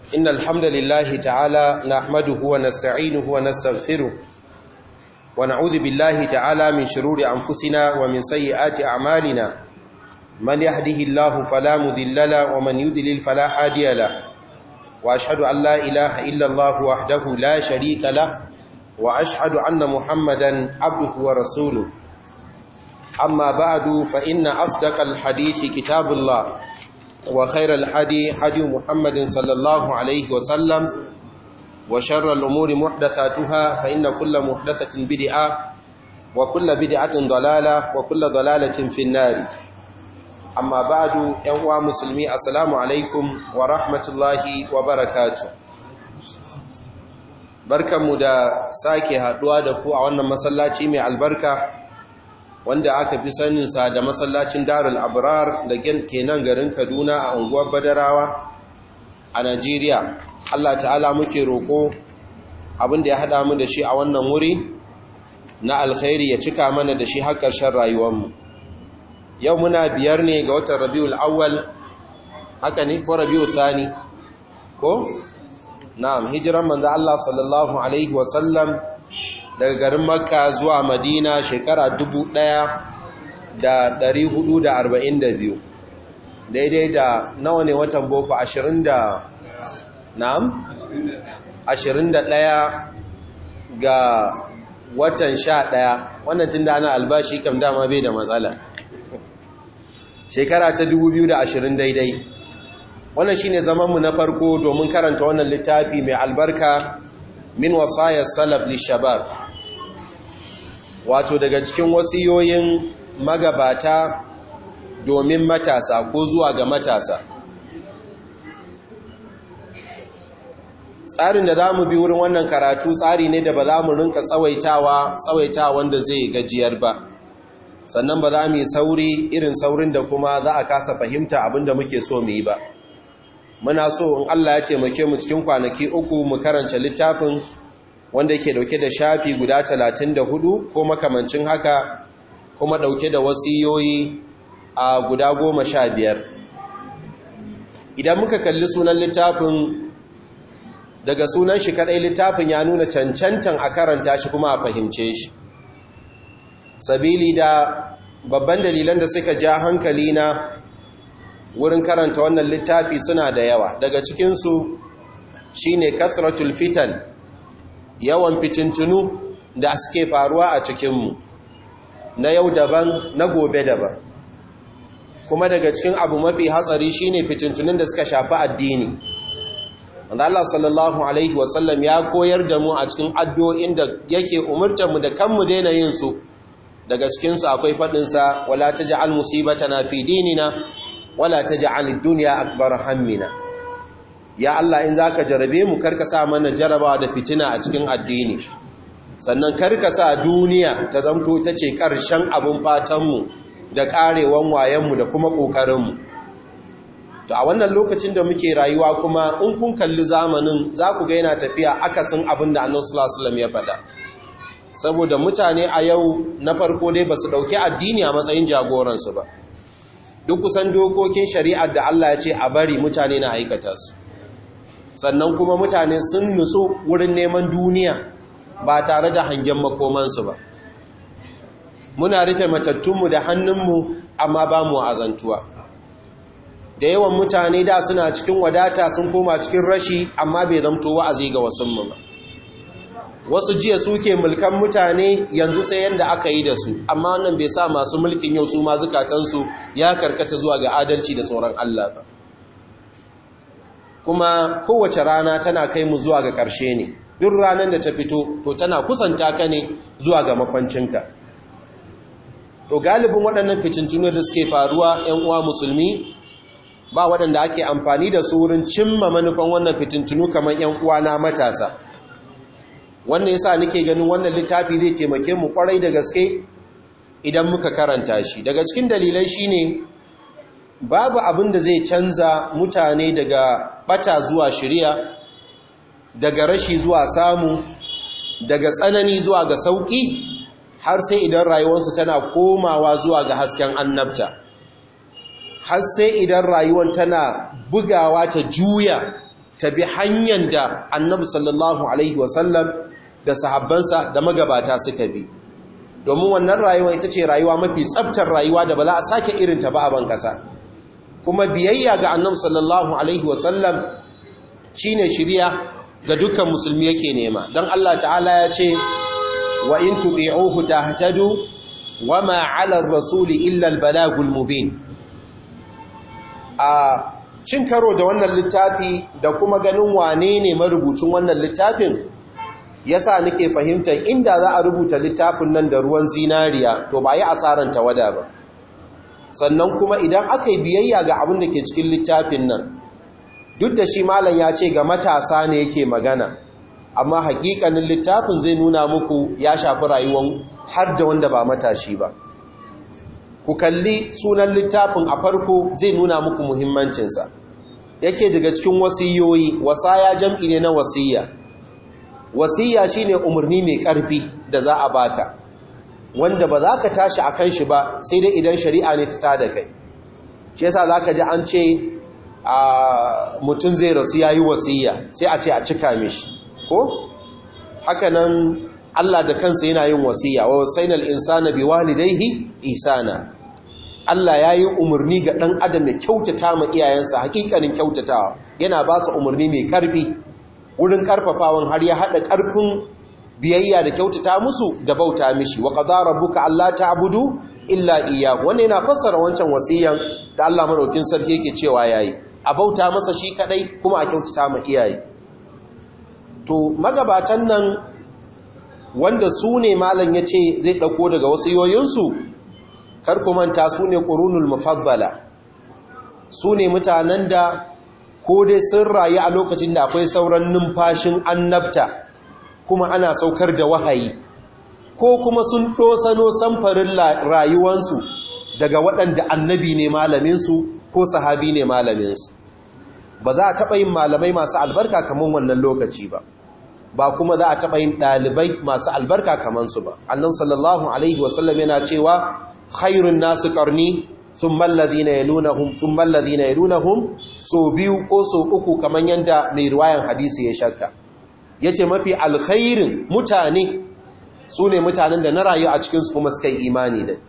إن الحمد لله تعالى نحمده ونستعينه ونستغفره ونعوذ بالله تعالى من شرور أنفسنا ومن سيئات أعمالنا من يهده الله فلا مذل له ومن يذلل فلا هادي له وأشهد أن لا إله إلا الله وحده لا شريك له وأشهد أن محمدا عبده ورسوله أما بعد فإن أصدق الحديث كتاب الله وخير الحدي حدي محمد صلى الله عليه وسلم وشر الأمور محدثاتها فإن كل محدثة بدعة وكل بدعة ضلالة وكل ضلالة في النار أما بعد يوم مسلمي السلام عليكم ورحمة الله وبركاته barkanmu da sake haduwa da ku a wannan masallaci mai albarka wanda aka fi saninsa da masallacin darul abrar da ke nan garin kaduna a unguwar badarawa a najeriya allah ta'ala muke roƙo abinda ya haɗa mu da shi a wannan wuri na alkhairi ya cika mana da shi har ƙarshen rayuwarmu yau muna biyar ne ga watan rabiul awwal haka ne ko rabiul thani ko na'am hijiran manzo allah sallallahu alaihi wasallam daga garin makka zuwa madina shekara 1442 daidai da nawa ne watan boko 20 da na'am 21 ga watan 11 wannan tun da ana albashi kam dama bai da matsala shekara ta 2020 daidai wannan shine zamanmu na farko domin karanta wannan littafi mai albarka min wasayar salaf lishabab wato daga cikin wasiyoyin magabata domin matasa ko zuwa ga matasa tsarin da za mu bi wurin wannan karatu tsari ne da ba za mu rinka tsawaitawa tsawaitawa wanda zai gajiyar ba sannan ba za mu yi sauri irin saurin da kuma za a kasa fahimta abinda muke so mu yi ba muna so in Allah ya ce muke mu cikin kwanaki uku mu karanta littafin wanda yake dauke da shafi guda 34 ko makamancin haka kuma dauke da wasiyoyi a guda 15 idan muka kalli sunan littafin daga sunan shi kadai littafin ya nuna cancantan a karanta shi kuma a fahimce shi sabili da babban dalilan da suka ja hankali na wurin karanta wannan littafi suna da yawa daga cikinsu shi ne kathratul fitan yawan fitintunu da suke faruwa a cikinmu na yau daban na gobe daban kuma daga cikin abu mafi hatsari shi ne fitintunun da suka shafi addini wanda Allah sallallahu Alaihi wasallam ya koyar da mu a cikin addu'o'in da yake umurtanmu da kanmu daina yin su daga cikinsu akwai faɗinsa wala ta ji al-musibata na fi dinina wala ta ja'alid duniya akbar hammina ya Allah in zaka jarabe mu karka sa mana jarabawa da fitina a cikin addini sannan karka sa duniya ta zamto ta ce karshen abun fatan mu da karewan wayen mu da kuma kokarin mu to a wannan lokacin da muke rayuwa kuma in kun kalli zamanin za ku ga yana tafiya akasin abin da Annabi sallallahu alaihi wasallam ya faɗa saboda mutane a yau na farko dai basu dauki addini a matsayin jagoransu ba duk kusan dokokin shari'ar da Allah ya ce a bari mutane na aikata su sannan kuma mutane sun nutsu wurin neman duniya ba tare da hangen makomansu ba muna rufe matattunmu da hannunmu amma ba mu azantuwa da yawan mutane da suna cikin wadata sun koma cikin rashi amma bai zamto wa'azi ga wasunmu ba wasu jiya suke mulkan mutane yanzu sai yanda aka yi da su amma wannan bai sa masu mulkin yau su ma zukatansu ya karkata zuwa ga adalci da tsoron Allah ba kuma kowace rana tana kai mu zuwa ga ƙarshe ne duk ranar da ta fito to tana kusanta ka ne zuwa ga makwancinka to galibin waɗannan fitintunu da suke faruwa 'yan uwa musulmi ba waɗanda ake amfani da su wurin cimma manufan wannan fitintunu kamar 'yan uwa na matasa wannan yasa nake ganin wannan littafi zai taimake mu kwarai da gaske idan muka karanta shi daga cikin dalilai shine babu abin da zai canza mutane daga bata zuwa shiriya daga rashi zuwa samu daga tsanani zuwa ga sauki har sai idan rayuwarsu tana komawa zuwa ga hasken annabta har sai idan rayuwar tana bugawa ta juya ta bi hanyar da annabi sallallahu alaihi wasallam da sahabbansa da magabata suka bi domin wannan rayuwa ita ce rayuwa mafi tsaftar rayuwa da ba za a sake irin ta ba a ban kasa kuma biyayya ga annabi sallallahu alaihi wasallam shine shiriya ga dukkan musulmi yake nema don Allah ta'ala ya ce wa in tuti'uhu tahtadu wama 'ala ar-rasuli illa al-balagul mubin a cin karo da wannan littafi da kuma ganin wane ne marubucin wannan littafin yasa nake fahimtar inda za a rubuta littafin nan da ruwan zinariya to ba yi asaran tawada ba sannan kuma idan aka yi biyayya ga abin da ke cikin littafin nan duk da shi malam ya ce ga matasa ne yake magana amma hakikanin littafin zai nuna muku ya shafi rayuwan har da wanda ba matashi ba ku kalli sunan littafin a farko zai nuna muku muhimmancinsa yake daga cikin wasiyoyi wasaya jam'i ne na wasiya wasiya shine umarni mai ƙarfi da za a baka wanda ba za ka tashi a kan shi ba sai dai idan shari'a ne ta tada kai shi yasa za ka ji an ce mutum zai rasu ya yi wasiya sai a ce a cika mishi ko hakanan Allah da kansa yana yin wasiya wa wasainal insana bi walidayhi isana Allah ya yi umarni ga ɗan adam ya kyautata ma iyayensa hakikanin kyautatawa yana ba su umarni mai ƙarfi wurin ƙarfafawan har ya haɗa ƙarfin biyayya da kyautata musu da bauta mishi wa qadara rabbuka alla ta'budu illa iyyahu wannan yana fassara wancan wasiyan da Allah madaukin sarki yake cewa yayi a bauta masa shi kadai kuma a kyautata ma iyaye to magabatan nan wanda su ne malam yace zai dauko daga wasiyoyinsu kar ku manta su ne qurunul mufaddala su ne mutanen da ko dai sun rayu a lokacin da akwai sauran numfashin annabta kuma ana saukar da wahayi ko kuma sun ɗosano samfarin rayuwansu daga waɗanda annabi ne malaminsu ko sahabi ne malaminsu ba za a taɓa yin malamai masu albarka kamar wannan lokaci ba ba kuma za a taɓa yin ɗalibai masu albarka kamar su ba annan sallallahu alaihi wasallam yana cewa khairun nasu ƙarni sun mallazi na yalunahun sun mallazi na yalunahun so biyu ko so uku kamar yadda mai riwayan hadisi ya shakka ya ce mafi alkhairin mutane su ne mutanen da na rayu a cikinsu kuma suka yi imani da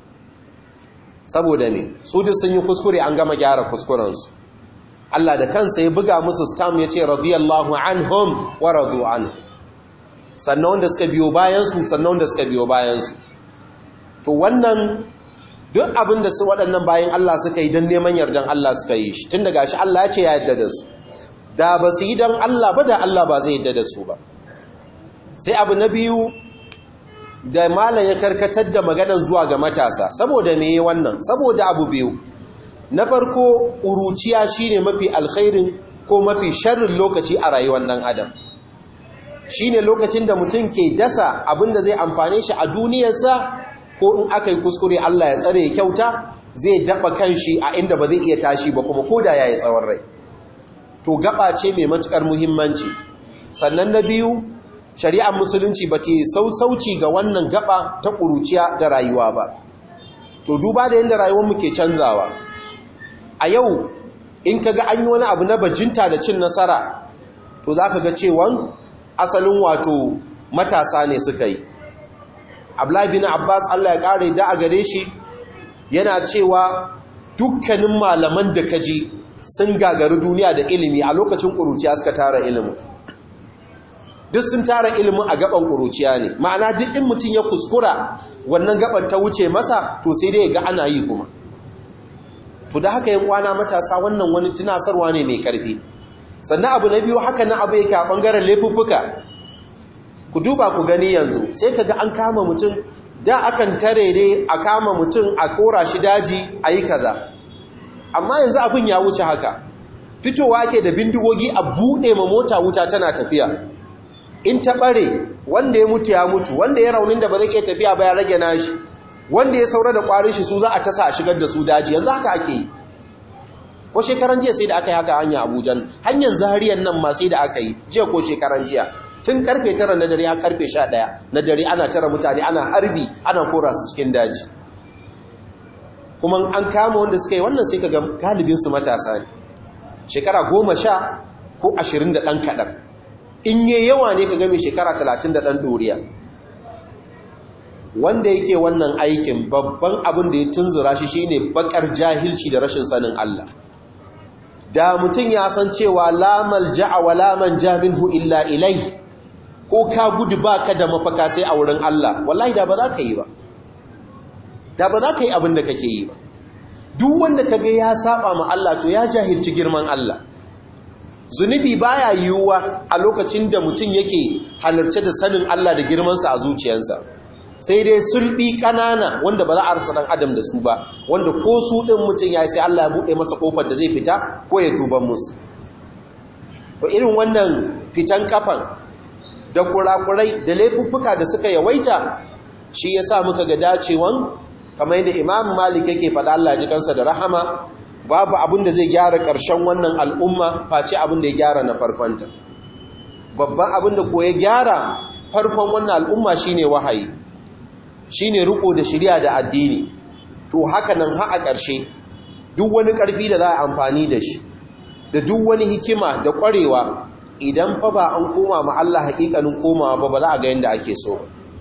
saboda me su duk sun yi kuskure an gama gyara kuskurensu Allah da kansa ya buga musu stam ya ce radiyallahu anhum wa radu anhu sannan wanda suka biyo bayansu sannan wanda suka biyo bayansu to wannan duk abin da su waɗannan bayan Allah suka yi don neman yardan Allah suka yi shi tun daga shi Allah ya ce ya yarda da su da ba su yi don Allah ba da Allah ba zai yarda da su ba sai abu na biyu da malam ya karkatar da maganan zuwa ga matasa saboda me wannan saboda abu biyu na farko uruciya shine mafi alkhairin ko mafi sharrin lokaci a rayuwar dan adam shine lokacin da mutum ke dasa abinda zai amfane shi a duniyarsa ko in aka yi kuskure Allah ya tsare ya kyauta zai daba kanshi a inda ba zai iya tashi ba kuma koda yayi tsawon rai to gaba ce mai matukar muhimmanci sannan na biyu shari'ar musulunci ba ta yi sausauci ga wannan gaba ta ƙuruciya da rayuwa ba to duba da yadda rayuwar mu ke canzawa a yau in ka ga an yi wani abu na bajinta da cin nasara to za ka ga cewan asalin wato matasa ne suka yi ablabi na abbas allah ya ƙara da a gare shi yana cewa dukkanin malaman da ka ji sun gagari duniya da ilimi a lokacin ƙuruciya suka tara ilimin duk sun tara ilimin a gaban ƙuruciya ne ma'ana duk in mutum ya kuskura wannan gaban ta wuce masa to sai dai ga ana yi kuma to da haka yin kwana matasa wannan wani tunasarwa ne mai ƙarfi sannan abu na biyu haka na abu yake a ɓangaren laifuffuka ku duba ku gani yanzu sai ka ga an kama mutum da akan tare ne a kama mutum a kora shi daji a yi kaza amma yanzu abin ya wuce haka fitowa ke da bindigogi a buɗe ma mota wuta tana tafiya in ta ɓare wanda ya mutu ya mutu wanda ya raunin da ba zai iya tafiya ba ya rage nashi wanda ya saura da ƙwarin shi su za a tasa a shigar da su daji yanzu haka ake yi ko shekaran jiya sai da aka yi haka hanya abuja hanyar zariyan nan ma sai da aka yi jiya ko shekaran jiya tun karfe tara na dare har karfe sha ɗaya na dare ana tara mutane ana harbi ana kora su cikin daji kuma an kama wanda suka yi wannan sai ka ga galibinsu matasa ne shekara goma sha ko ashirin da ɗan kaɗan in yi yawa ne ka game shekara talatin da ɗan ɗoriya wanda yake wannan aikin babban abin da ya tunzura shi shine bakar jahilci da rashin sanin Allah da mutum ya san cewa lamal ja'a wa laman jaminhu illa ilai ko ka gudu baka da mafaka sai a wurin Allah wallahi da ba za ka yi ba da ba za ka yi abin da kake yi ba duk wanda kaga ya saba ma Allah to ya jahilci girman Allah zunubi baya yiwuwa a lokacin da mutum yake halarce da sanin Allah da girmansa a zuciyarsa sai dai sulbi kanana wanda ba za a rasa dan adam da su ba wanda ko su din mutum ya sai Allah ya bude masa kofar da zai fita ko ya tuban musu to irin wannan fitan kafan da kurakurai da laifuffuka da suka yawaita shi yasa muka ga dacewan kamar yadda Imam Malik yake faɗa Allah ji kansa da rahama babu abin da zai gyara ƙarshen wannan al'umma face abin da ya gyara na farkonta babban abin da ko ya gyara farkon wannan al'umma shine wahayi shine riko da shirya da addini to haka nan ha a ƙarshe duk wani ƙarfi da za a amfani da shi da duk wani hikima da ƙwarewa idan fa ba an koma ma Allah haƙiƙanin komawa ba ba za a ga yadda ake so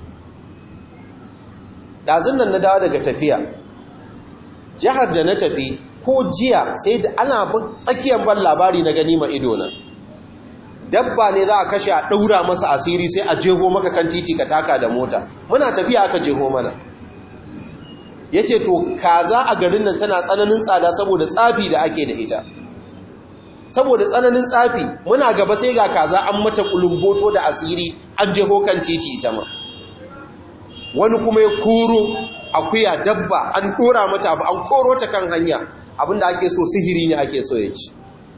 ɗazun nan na dawo daga tafiya jihar da na tafi ko jiya sai da ana tsakiyar ban labari na gani ma ido nan dabba ne za a kashe a ɗaura masa asiri sai a jeho maka kan titi ka taka da mota muna tafiya aka jeho mana ya ce to kaza a garin nan tana tsananin tsada saboda tsafi da ake da ita saboda tsananin tsafi muna gaba sai ga kaza an mata kulumboto da asiri an jeho kan titi ita ma wani kuma ya koro akuya dabba an ɗora mata abu an koro ta kan hanya abinda ake so sihiri ne ake so ya ci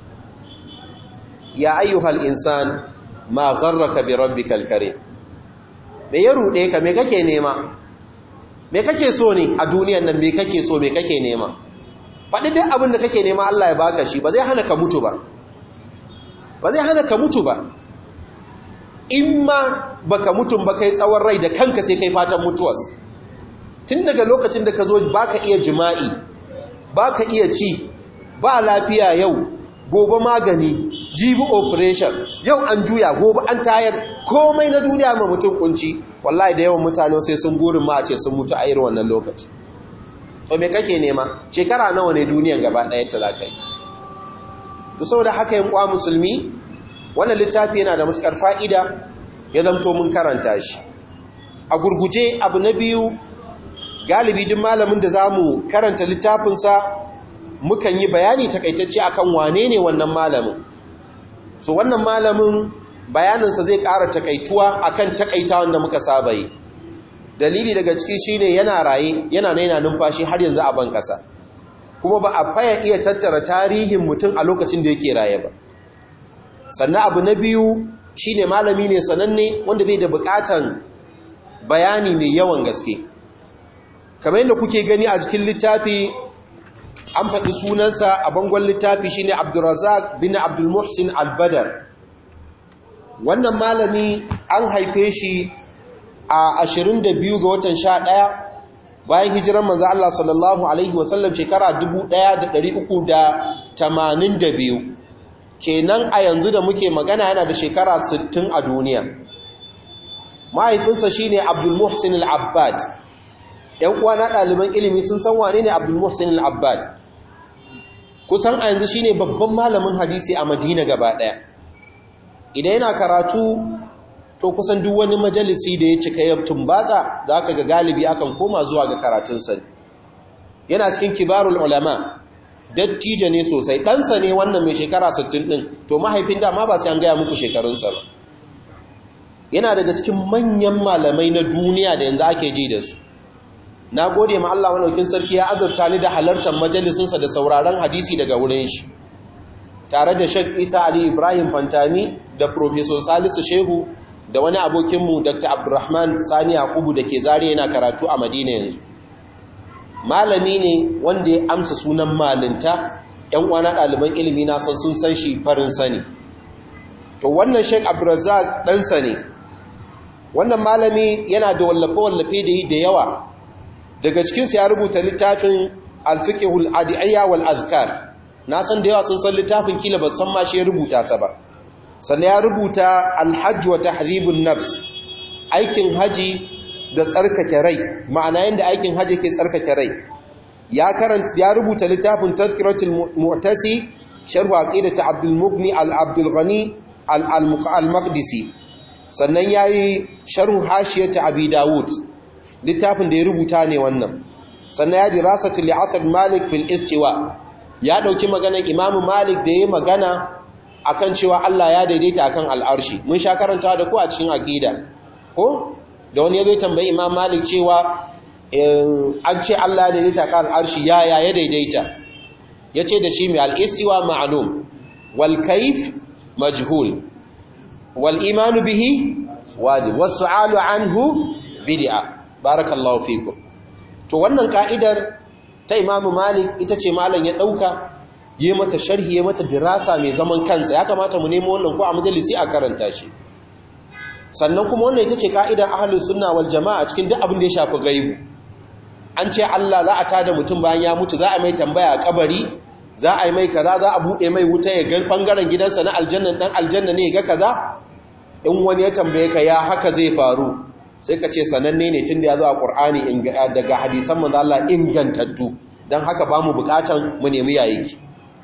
ya ayyuhal insan ma gharraka bi rabbikal karim me ya rude ka me kake nema me kake so ne a duniyan nan me kake so me kake nema faɗi duk abin da kake nema Allah ya baka shi ba zai hana ka mutu ba ba zai hana ka mutu ba in ma baka mutum ba kai tsawon rai da kanka sai kai fatan mutuwas tun daga lokacin da ka zo baka iya jima'i baka iya ci ba lafiya yau gobe magani jibi operation yau an juya gobe an tayar komai na duniya ma mutum kunci wallahi da yawan mutane sai sun gurin ma a ce sun mutu a irin wannan lokaci to me kake nema shekara nawa ne duniyan gaba ɗaya ta zakai to saboda haka yin kwa musulmi wannan littafi yana da matukar fa'ida ya zamto mun karanta shi a gurguje abu na biyu galibi duk malamin da zamu karanta littafinsa mukan yi bayani takaitacce akan wane ne wannan malamin so wannan malamin bayaninsa zai ƙara takaituwa akan takaitawan da muka saba yi dalili daga ciki shine yana raye yana naina numfashi har yanzu a ban ƙasa kuma ba a faya iya tattara tarihin mutum a lokacin da yake raye ba sannan abu na biyu shine malami ne sananne wanda bai da buƙatan bayani mai yawan gaske kamar yadda kuke gani a cikin littafi an faɗi sunansa a bangon littafi shine Abdulrazak bin Abdul Muhsin Al-Badar wannan malami an haife shi a 22 ga watan 11 bayan hijiran manzo Allah sallallahu alaihi wasallam shekara 1382 kenan a yanzu da muke magana yana da shekara 60 a duniya mahaifinsa shine Abdul Muhsin Al-Abbad ‘yan uwa na ɗaliban ilimi sun san wane ne Abdul Muhsin Al-Abbad kusan a yanzu shine babban malamin hadisi a Madina gaba ɗaya idan yana karatu to kusan duk wani majalisi da ya cika ya tumbatsa za ka ga galibi akan koma zuwa ga karatunsa yana cikin kibarul ulama dattijo ne sosai ɗansa ne wannan mai shekara 60 ɗin to mahaifin dama ba sai an gaya muku shekarunsa ba yana daga cikin manyan malamai na duniya da yanzu ake ji da su na gode ma Allah walaukin sarki ya azurta ni da halartar majalisinsa da sauraron hadisi daga wurin shi tare da Sheikh Isa Ali Ibrahim Fantami da Professor Salisu Shehu da wani abokinmu Dr. Abdulrahman Sani Yakubu da ke zare yana karatu a Madina yanzu malami ne wanda ya amsa sunan malinta ‘yan uwana ɗaliban ilimi na san sun san shi farin sani to wannan Sheikh Abdulrazak ɗansa ne wannan malami yana da wallafe-wallafe da yi da yawa daga cikinsu ya rubuta littafin alfiƙihul adiyayya wal azkar na san da yawa sun san littafin kila ba san ma shi ya rubuta sa ba sannan ya rubuta alhajj wa tahdhibun nafs aikin haji da tsarkake rai ma'ana yanda aikin haji ke tsarkake rai ya karanta ya rubuta littafin tazkiratul mu'tasi sharh aqidati abdul mughni al abdul ghani al maqdisi sannan yayi sharh hashiyati abi daud littafin da ya rubuta ne wannan sannan ya dirasatu li asr malik fil istiwa ya dauki maganar imamu malik da yayi magana akan cewa Allah ya daidaita akan al'arshi mun sha karanta da ku a cikin aqida ko da wani yazo tambayi imam malik cewa an ce Allah ya daidaita akan al'arshi ya ya ya daidaita yace da shi mai al-istiwa ma'lum wal kayf majhul wal imanu bihi wajib was su'alu anhu bid'a barakallahu fikum to wannan ka'idar ta imamu malik ita ce malam ya dauka yi mata sharhi ya mata dirasa mai zaman kansa ya kamata mu nemo wannan ko a majalisi a karanta shi sannan kuma wannan ita ce ka'idar ahlus sunna wal jama'a cikin duk abin da ya shafi gaibu an ce Allah za a tada mutum bayan ya mutu za a mai tambaya a kabari za a yi mai kaza za a bude mai wuta ya ga bangaren gidansa na aljanna dan aljanna ne ga kaza in wani ya tambaye ka ya haka zai faru sai ka ce sananne ne tunda ya zo a Qur'ani daga hadisan manzo Allah ingantattu dan haka ba mu bukatan mu nemi yayi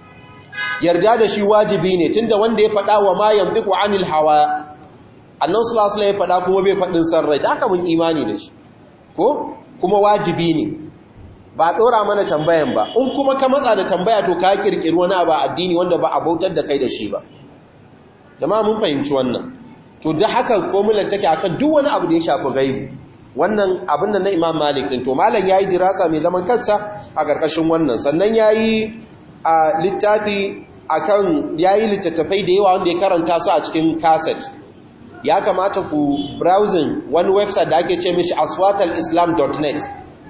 yarda da shi wajibi ne tunda wanda ya faɗa wa ma yantiqu anil hawa annan sulasula ya faɗa kuma bai faɗin san rai da aka mun imani da shi ko kuma wajibi ne ba ɗora mana tambayan ba in kuma ka matsa da tambaya to ka ƙirƙiri wani ba addini wanda ba a bautar da kai da shi ba jama'a mun fahimci wannan to da haka formular take akan duk wani abu da ya shafi gaibu wannan abin da na imam malik din to malam yayi dirasa mai zaman kansa a ƙarƙashin wannan sannan yayi a littafi akan yayi littattafai da yawa wanda ya karanta su a cikin cassette ya kamata ku browsing wani website da ake ce mishi aswatalislam.net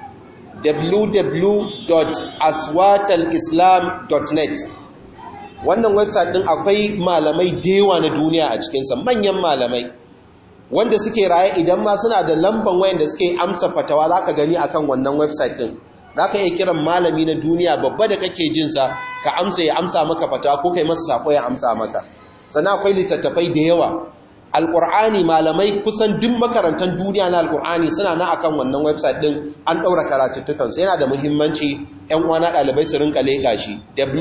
www.aswatalislam.net wannan website din akwai malamai da yawa na duniya a cikinsa manyan malamai wanda suke raye idan ma suna da lamban wayan da suke amsa fatawa za ka gani akan wannan website din za ka iya kiran malami na duniya babba da kake jinsa ka amsa ya amsa maka fatawa ko kai masa sako ya amsa maka sannan akwai littattafai da yawa alƙur'ani malamai kusan duk makarantar duniya na alƙur'ani suna na akan wannan website ɗin an ɗaura karatuttukansu yana da muhimmanci 'yan uwana ɗalibai su rinka leƙa shi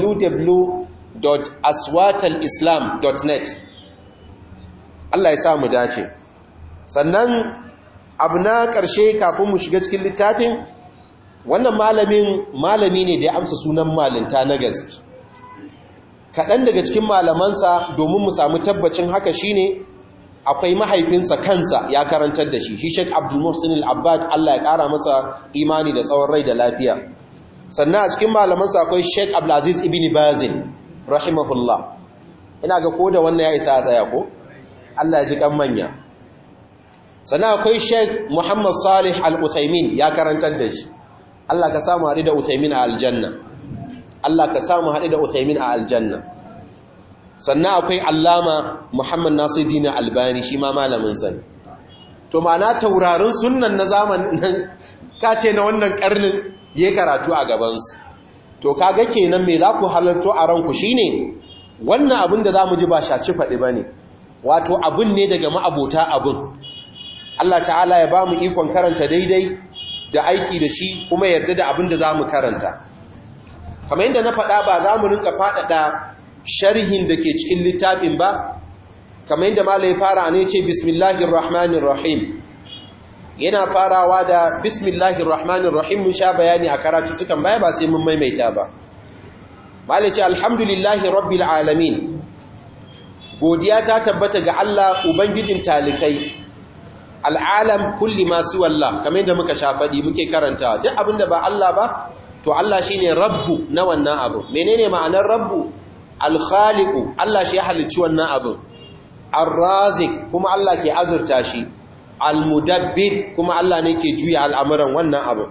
www.aswatalislam.net Allah ya sa mu dace sannan abu na ƙarshe kafin mu shiga cikin littafin wannan malamin malami ne da ya amsa sunan malinta na gaske kaɗan daga cikin malamansa domin mu samu tabbacin haka shine akwai mahaifinsa kansa ya karantar da shi shi Sheikh Abdul Muhsin Al-Abbad Allah ya kara masa imani da tsawon rai da lafiya sannan a cikin malamansa akwai Sheikh Abdul Aziz Ibn Baz rahimahullah ina ga ko da wannan ya isa a tsaya ko Allah ya ji kan manya sannan akwai Sheikh Muhammad Salih Al-Uthaymin ya karantar da shi Allah ka samu haɗu da Uthaymin a aljanna Allah ka samu haɗu da Uthaymin a aljanna sannan akwai allama muhammad nasiruddin albani shi ma malamin sa to ma'ana taurarin sunnan na zamanin nan kace na wannan karnin ya karatu a gabansu to kaga kenan me za ku halarto a ranku shine wannan abin da zamu ji ba shaci faɗi bane wato abin ne daga ma'abota abin Allah ta'ala ya ba mu ikon karanta daidai da aiki da shi kuma yarda da abin da zamu karanta kamar yadda na faɗa ba za mu rinka faɗaɗa sharhin da ke cikin littafin ba kamar yadda malai fara ne ce bismillahir rahmanir rahim yana farawa da bismillahir rahmanir rahim mun sha bayani a karatuttukan baya ba sai mun maimaita ba malai ce alhamdulillahi rabbil alamin godiya ta tabbata ga Allah ubangijin talikai al'alam kulli ma siwallah kamar yadda muka sha faɗi muke karanta duk abinda ba Allah ba to Allah shine rabbu na wannan abu menene ma'anar rabbu alkhaliku Allah shi ya halicci wannan abin arrazik kuma Allah ke azurta shi almudabbir kuma Allah ne ke juya al'amuran wannan abin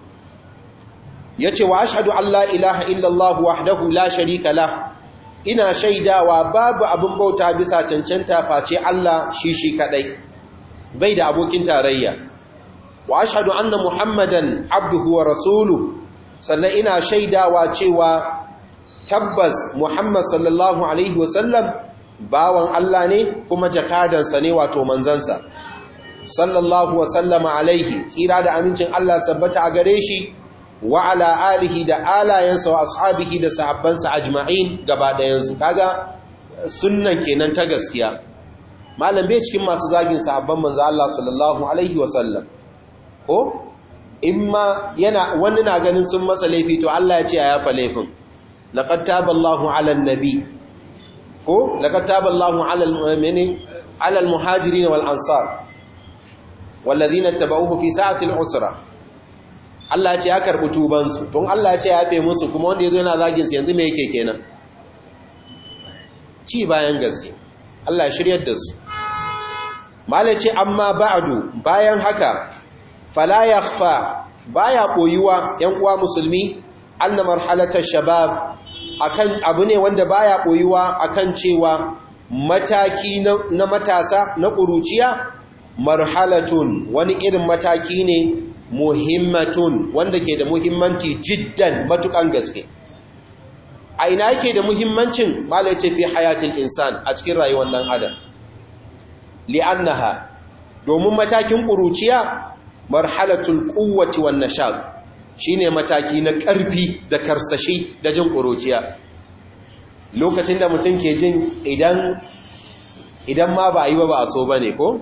yace wa ashhadu an la ilaha illallah wahdahu la sharika la ina shaidawa babu abin bauta bisa cancanta face Allah shi shi kadai bai da abokin tarayya wa ashhadu anna muhammadan abduhu wa rasuluhu sannan ina shaidawa cewa tabbas Muhammad sallallahu Alaihi wasallam bawan Allah ne kuma jakadansa ne wato manzansa sallallahu wa sallama alaihi tsira da amincin Allah sabbata a gare shi wa ala alihi da alayensa wa ashabihi da sahabbansa ajma'in gaba ɗayansu kaga sunnan kenan ta gaskiya malam bai cikin masu zagin sahabban manzo Allah sallallahu alaihi wa sallam ko imma yana wani na ganin sun masa laifi to Allah ya ce a yafa laifin laqad taballahu ala nabi ko laqad taballahu ala almu'minin ala almuhajirin wal ansar walladhina tabauhu fi sa'ati al-usra Allah ya ce ya karbi tuban su don Allah ya ce ya yafe musu kuma wanda yazo yana zagin su yanzu me yake kenan ci bayan gaske Allah ya shiryar da su malace amma ba'du bayan haka fala yakhfa baya koyuwa yan uwa musulmi anna marhalatar shabab akan abu ne wanda baya koyuwa akan cewa mataki na matasa na kuruciya marhalatun wani irin mataki ne muhimmatun wanda ke da muhimmanci jiddan matukan gaske a ina yake da muhimmancin malai ce fi hayatin insan a cikin rayuwar dan adam li'annaha domin matakin kuruciya marhalatul quwwati wan nashab shine mataki na ƙarfi da karsashi da jin ƙuruciya lokacin da mutum ke jin idan idan ma ba a yi ba ba a so bane ko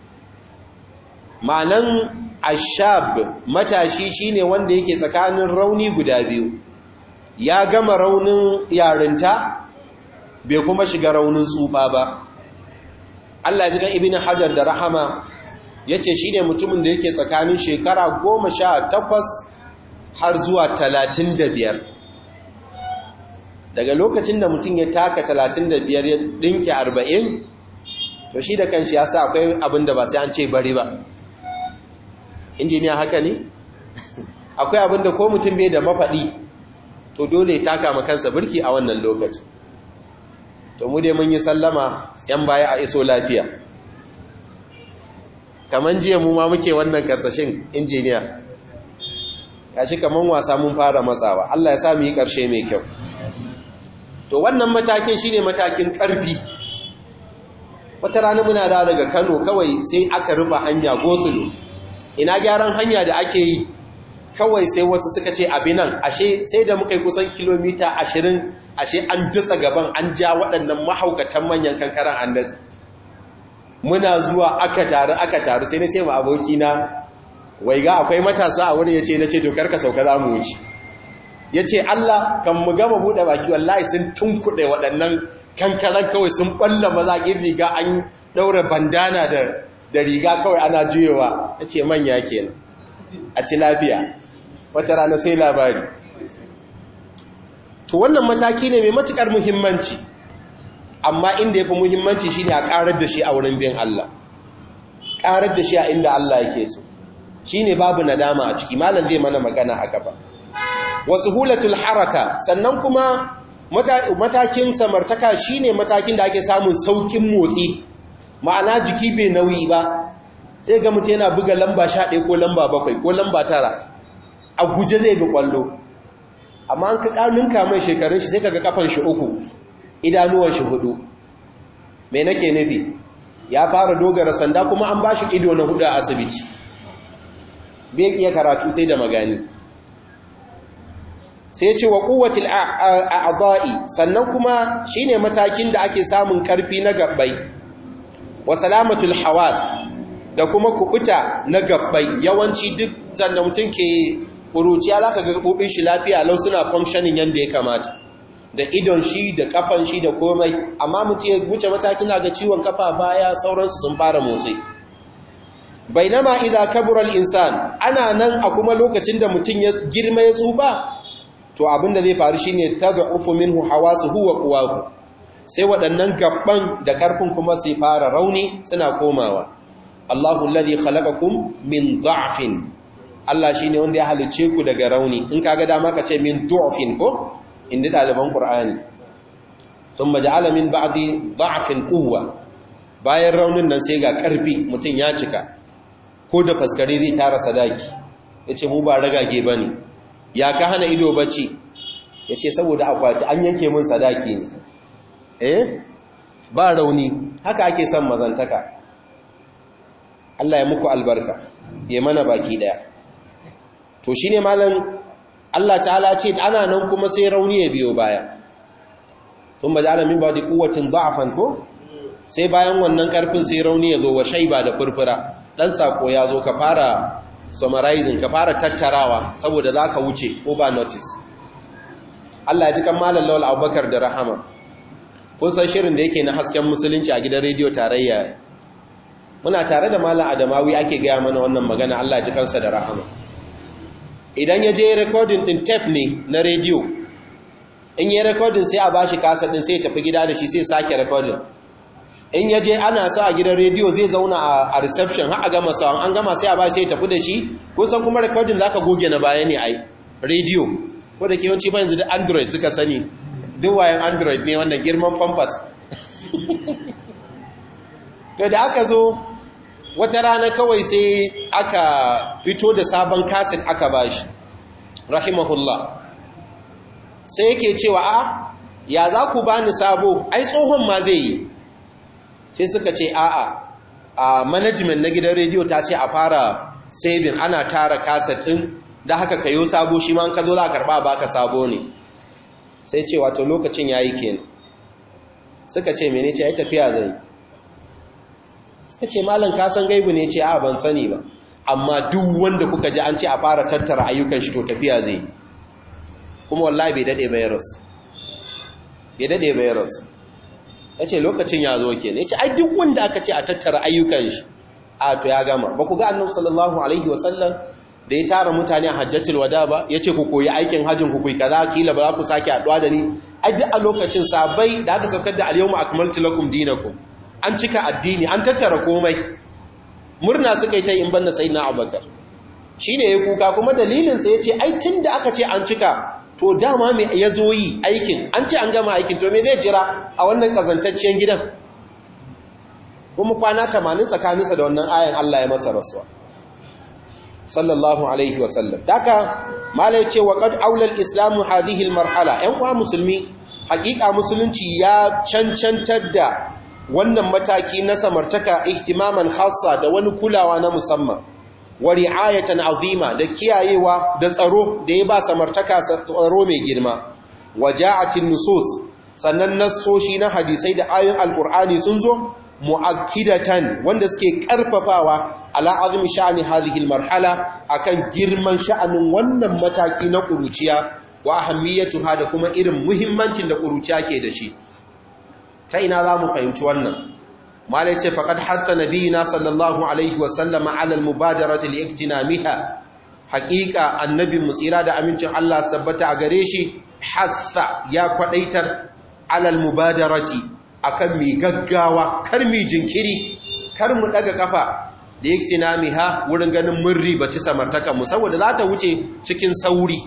ma'anan ashab matashi shine wanda yake tsakanin rauni guda biyu ya gama raunin yarinta bai kuma shiga raunin tsufa ba Allah ya ji kan ibn hajar da rahama ya ce shi ne mutumin da yake tsakanin shekara goma sha takwas har zuwa talatin da biyar daga lokacin da mutum ya taka talatin da biyar ya ɗinke arba'in to shi da kanshi ya sa akwai abin da ba sai an ce bari ba injiniya haka ne akwai abin da ko mutum bai da mafaɗi to dole ya taka makansa birki a wannan lokacin to mu dai mun yi sallama yan baya a iso lafiya kaman jiya mu ma muke wannan karsashin injiniya kashi kaman wasa mun fara matsawa Allah ya sa mu yi karshe mai kyau to wannan matakin shine matakin karfi wata rana muna da daga Kano kawai sai aka rufe hanya gosulo ina gyaran hanya da ake yi kawai sai wasu suka ce abinan ashe sai da muka yi kusan kilomita ashirin ashe an dutsa gaban an ja waɗannan mahaukatan manyan kankaran an datsa muna zuwa aka taru aka taru sai na ce ma abokina wai ga akwai matasa a wurin ya ce na ce to karka sauka za mu wuce ya ce Allah kan mu gama buɗe baki wallahi sun tunkuɗe waɗannan kankaran kawai sun ɓalla mazaƙin riga an ɗaura bandana da riga kawai ana juyewa ya ce manya kenan a ci lafiya wata rana sai labari to wannan mataki ne mai matukar muhimmanci amma inda ya fi muhimmanci shi ne a ƙarar da shi a wurin bin Allah ƙarar da shi a inda Allah yake so shi ne babu nadama a ciki malam zai mana magana a gaba wasu hulatul haraka sannan kuma matakin samartaka shi ne matakin da ake samun saukin motsi ma'ana jiki bai nauyi ba sai ga mutum yana buga lamba sha ɗaya ko lamba bakwai ko lamba tara a guje zai bi ƙwallo amma an ka ƙarninka mai shekarun shi sai ka ga kafan shi uku idanuwan shi hudu mai nake nufi ya fara dogara sanda kuma an ba shi ido na hudu a asibiti bai iya karatu sai da magani sai ce wa kuwatil a'adha'i sannan kuma shine matakin da ake samun karfi na gabbai wa salamatul hawas da kuma kubuta na gabbai yawanci duk sanda mutum ke kuruciya zaka ga gabobin shi lafiya lau suna functioning yanda ya kamata da idon shi da kafan shi da komai amma mutum ya wuce matakin ga ciwon kafa baya sauransu sun fara motsi bainama idza kabura al-insan ana nan a kuma lokacin da mutum ya girma ya tsufa to abinda zai faru shine tad'ufu minhu hawasuhu wa quwahu sai waɗannan gabban da karfin kuma sai fara rauni suna komawa Allahu alladhi khalaqakum min dha'fin Allah shine wanda ya halice ku daga rauni in kaga dama ka ce min du'fin ko inda ɗaliban Qur'ani thumma ja'ala min ba'di dha'fin quwwa bayan raunin nan sai ga karfi mutum ya cika ko da faskare zai tara sadaki yace mu ba ragage bane ya ka hana ido bacci yace saboda akwati an yanke min sadaki ne eh ba rauni haka ake son mazantaka Allah ya muku albarka ya mana baki daya to shine malam Allah ta'ala ce ana nan kuma sai rauni ya biyo baya tun ba da min ba da kuwacin da'afan ko sai bayan wannan karfin sai rauni ya zo wa shaiba da furfura dan sako ya zo ka fara summarizing ka fara tattarawa saboda zaka wuce over notice Allah ya ji kan malam Lawal Abubakar da Rahama kun san shirin da yake na hasken musulunci a gidan rediyo tarayya muna tare da malam Adamawi ake gaya mana wannan magana Allah ya ji kansa da Rahama idan ya je recording din tape ne na rediyo in yi recording sai a bashi kasa din sai ya tafi gida da shi sai sake recording in ya je ana sa a gidan rediyo zai zauna a reception har a gama sawan an gama sai a bashi sai ya tafi da shi kusan kuma recording zaka goge na baya ne ai rediyo ko da ke yawanci ba yanzu da android suka sani duk wayan android ne wannan girman pampas to da aka zo wata rana kawai sai aka fito da sabon kaset aka bashi rahimahullah sai yake cewa a ya za ku bani sabo ai tsohon ma zai yi sai suka ce a'a a management na gidan rediyo ta ce a fara saving ana tara kasetin da haka kayo sabo shi ma ka zo za a karba baka sabo ne sai ce wato lokacin yayi kenan suka ce mene ce ai tafiya zai suka ce malam ka san gaibu ne ce a ban sani ba amma duk wanda kuka ji an ce a fara tattara ayyukan shi to tafiya zai kuma wallahi bai dade bai rasu bai dade bai rasu yace lokacin ya zo kenan yace ai duk wanda aka ce a tattara ayyukan shi a to ya gama ba ku ga annabi sallallahu alaihi wasallam da ya tara mutane a hajjatul wada ba ya ce ku koyi aikin hajjin ku kuyi kaza kila ba za ku sake haɗuwa da ni ai duk a lokacin sabai da aka saukar da al-yawma akmaltu lakum dinakum an cika addini an tattara komai murna suka yi ta in banda sayyidina abubakar shine ya kuka kuma dalilin sa yace ai tunda aka ce an cika to dama me ya zo yi aikin an ce an gama aikin to me zai jira a wannan kazantacciyar gidan kuma kwana 80 tsakaninsa da wannan ayan Allah ya masa rasuwa sallallahu alaihi wasallam daka malai ce wa qad aula al-islam hadhihi al-marhala ɗan uwa musulmi hakika musulunci ya cancantar da wannan mataki na samartaka ihtimaman khassa da wani kulawa na musamman wa ri'ayatan azima da kiyayewa da tsaro da ya ba samartaka tsaro mai girma waja'atin nusus sannan nassoshi na hadisai da ayoyin alqur'ani sun zo mu'akkidatan wanda suke karfafawa ala azmi sha'ani hadhihi almarhala akan girman sha'anin wannan mataki na kuruciya wa ahammiyatuha da kuma irin muhimmancin da kuruciya ke da shi ta ina za mu fahimci wannan malai ce faqad hassa nabiyina sallallahu alaihi wa sallama ala almubadarati liiktinamiha haqiqa annabi mu tsira da amincin Allah tabbata a gare shi hassa ya kwadaitar ala almubadarati akan mi gaggawa kar mi jinkiri kar mu daga kafa da yake namiha wurin ganin mun ribaci samartaka mu saboda za ta wuce cikin sauri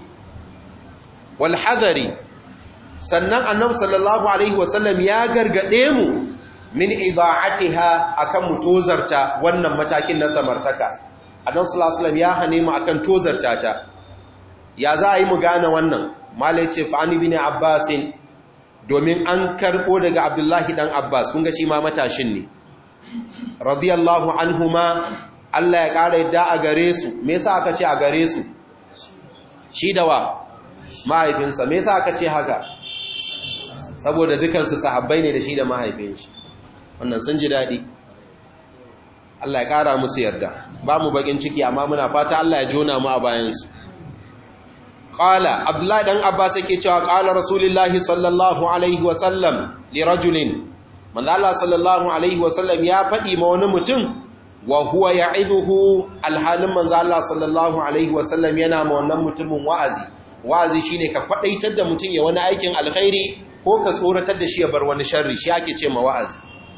wal hadari sannan annabi sallallahu alaihi wasallam ya gargade mu min idaatiha akan mu tozarta wannan matakin na samartaka annabi sallallahu alaihi wasallam ya hane mu akan tozarta ta ya za a yi mu gane wannan malai ce fa ani bin abbasin domin an karɓo daga abdullahi ɗan abbas kunga shi ma matashin ne radiyallahu anhuma Allah ya ƙara yadda a gare su me yasa aka ce a gare su shi da wa mahaifinsa me yasa aka ce haka saboda dukansu sahabbai ne da shi da mahaifin shi wannan sun ji daɗi Allah ya ƙara musu yarda ba mu bakin ciki amma muna fata Allah ya jona mu a bayansu Ƙala, Abdullahi ɗan Abbas yake cewa ƙala Rasulullahi sallallahu Alaihi wasallam li rajulin, manzala sallallahu Alaihi wasallam ya faɗi ma wani mutum, wa huwa ya izuhu alhalin manzala sallallahu Alaihi wasallam yana ma wannan mutumin wa'azi. Wa'azi shi ne ka kwaɗaitar da mutum ya wani aikin alkhairi ko ka tsoratar da shi ya bar wani sharri, shi ake ce ma wa'azi.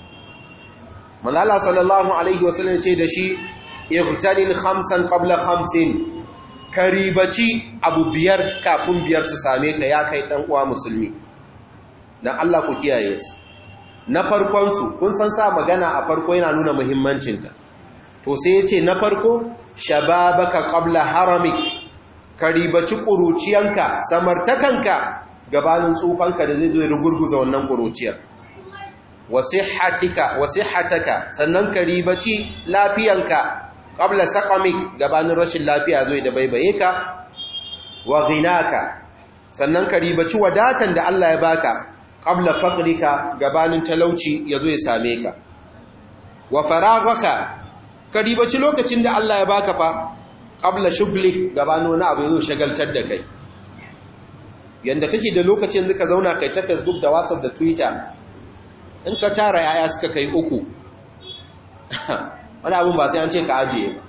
Manzala sallallahu Alaihi wasallam ce da shi, Irtanin khamsan qabla khamsin, ka ribaci abu biyar kafin biyar su same ka ya kai ɗan uwa musulmi don Allah ku kiyaye su na farkonsu kun san sa magana a farko yana nuna muhimmancinta to sai ya ce na farko shababaka qabla haramik ka ribaci ƙuruciyanka samartakanka gabanin tsufanka da zai zo ya rugurguza wannan ƙuruciyar wasihhatika wasihhataka sannan ka ribaci lafiyanka qabla saqamik gabanin rashin lafiya zo da baibaye ka wa ghinaka sannan ka ribaci wadatan da Allah ya baka qabla faqrika gabanin talauci yazo ya same ka wa faraghaka ka ribaci lokacin da Allah ya baka fa qabla shughlik gabanin wani abu yazo shagaltar da kai yanda kake da lokacin da ka zauna kai ta Facebook da WhatsApp da Twitter in ka tara yaya suka kai uku wani abin ba sai an ce ka ajiye ba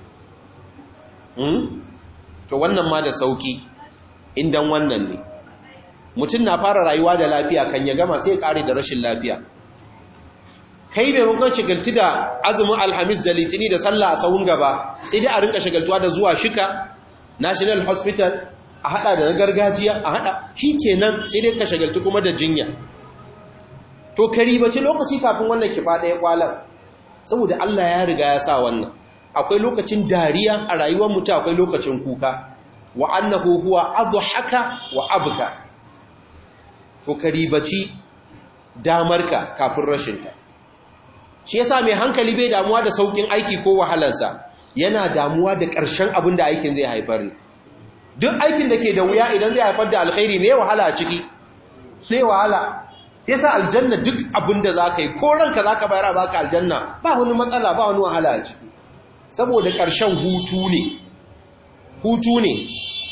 to wannan ma da sauki indan wannan ne mutum na fara rayuwa da lafiya kan ya gama sai ya kare da rashin lafiya kai maimakon shagaltu da azumin alhamis da litini da sallah a sahun gaba sai dai a rinka shagaltuwa da zuwa shika national hospital a hada da na gargajiya a hada shi kenan sai dai ka shagaltu kuma da jinya to kari bace lokaci kafin wannan kifa ɗaya kwalar saboda Allah ya riga ya sa wannan akwai lokacin dariya a rayuwar mutum akwai lokacin kuka wa annahu huwa adhaka wa abka to karibaci damarka kafin rashinta shi yasa mai hankali bai damuwa da saukin aiki ko wahalansa yana damuwa da ƙarshen abin da aikin zai haifar ne duk aikin da ke da wuya idan zai haifar da alkhairi mai wahala a ciki sai wahala yasa aljanna duk abin da za ka yi ko ranka za ka bayar a baka aljanna ba wani matsala ba wani wahala a ciki saboda ƙarshen hutu ne hutu ne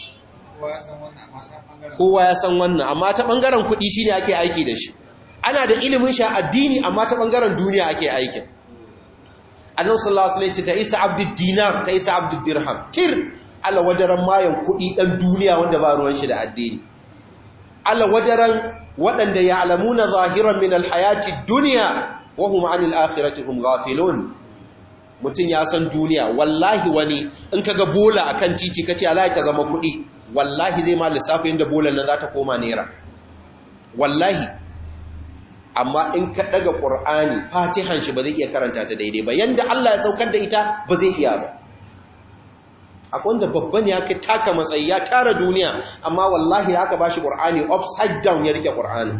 kowa ya san wannan amma ta ɓangaren kuɗi shi ne ake aiki da shi ana da ilimin sha addini amma ta ɓangaren duniya ake aikin annan sallallahu alaihi ta isa abdul dinar ta isa abdul dirham tir ala wadaran mayan kuɗi ɗan duniya wanda ba ruwan shi da addini ala wadaran waɗanda ya alamuna zahiran min alhayati duniya wa hum anil akhirati hum ghafilun mutum ya san duniya wallahi wani in kaga bola akan titi kace Allah ta zama kuɗi wallahi zai ma lissafi inda bolan nan za ta koma naira wallahi amma in ka daga qur'ani fatihan shi ba zai iya karanta ta daidai ba yanda Allah ya saukar da ita ba zai iya ba akwai wanda babban ya kai taka matsayi ya tara duniya amma wallahi da aka bashi qur'ani upside down ya rike qur'ani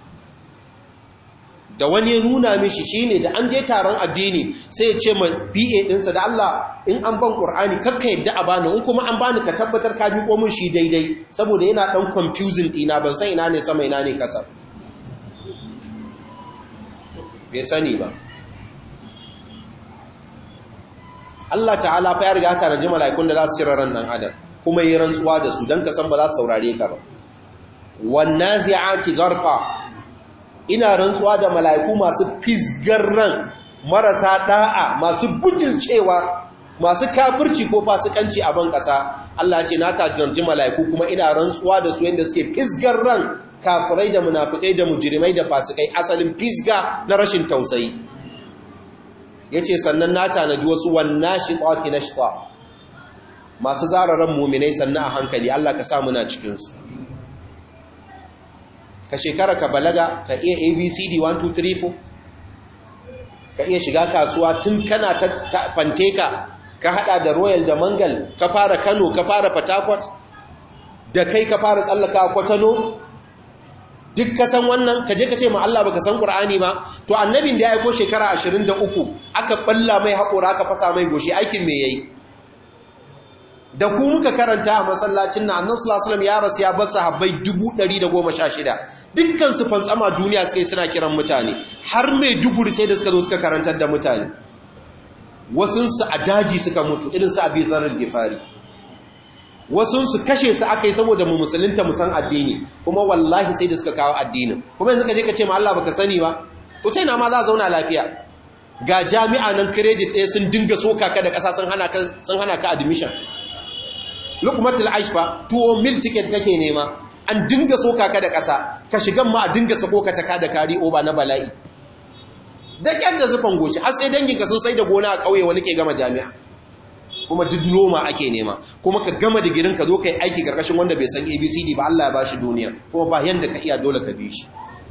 da wani ya nuna mishi shine da an je taron addini sai ya ce ma PA ɗinsa da Allah in an ban Qur'ani kakka yadda a bani in kuma an bani ka tabbatar ka bi komin shi daidai saboda yana dan confusing ɗina ban san ina ne sama ina ne kasa bai sani ba Allah ta'ala fa ya riga ta raji mala'ikun da za su cire ran nan adam kuma yi rantsuwa da su dan ka san ba za su saurare ka ba wan nazi'ati gharqa ina rantsuwa da mala'iku masu fisgar ran marasa da'a masu bujilcewa masu kafirci ko fasikanci a ban ƙasa Allah ce na tajirci mala'iku kuma ina rantsuwa da su yadda suke fisgar ran kafirai da munafikai da mujrimai da fasikai asalin fisga na rashin tausayi ya ce sannan na tanaji wasu wannan shiƙwati na shiƙwa masu zararen muminai sannan a hankali Allah ka sa muna cikinsu ka shekara ka balaga ka iya abcd 1234 ka iya shiga kasuwa tun kana ta fanteka ka hada da royal da mangal ka fara kano ka fara fatakwat da kai ka fara tsallaka kwatano duk ka san wannan ka je ka ce ma Allah baka san Qur'ani ba to annabin da ya aiko shekara 23 aka balla mai haƙora aka fasa mai goshi aikin me yayi da ku muka karanta a masallacin na annan sulasulam ya rasu ya bar sahabbai 116 dukkan su fantsama duniya suka yi suna kiran mutane har mai duburi sai da suka zo suka karantar da mutane wasunsu a daji suka mutu irin su abi zarar gifari wasunsu kashe su aka yi saboda mu musulunta mu san addini kuma wallahi sai da suka kawo addinin kuma yanzu ka je ka ce ma Allah baka sani ba to ta ina ma za a zauna lafiya ga jami'a nan credit ɗaya sun dinga soka ka da ƙasa sun hana ka admission lukmatul aishfa tuwo mil ticket kake nema an dinga soka ka da ƙasa ka shigan ma a dinga sako ka taka da kari oba na bala'i da ƙyar da zufan goshi har sai danginka sun sai da gona a ƙauye wani ke gama jami'a kuma duk noma ake nema kuma ka gama digirin ka zo ka yi aiki ƙarƙashin wanda bai san abcd ba allah ya ba shi duniya kuma ba yanda ka iya dole ka bi shi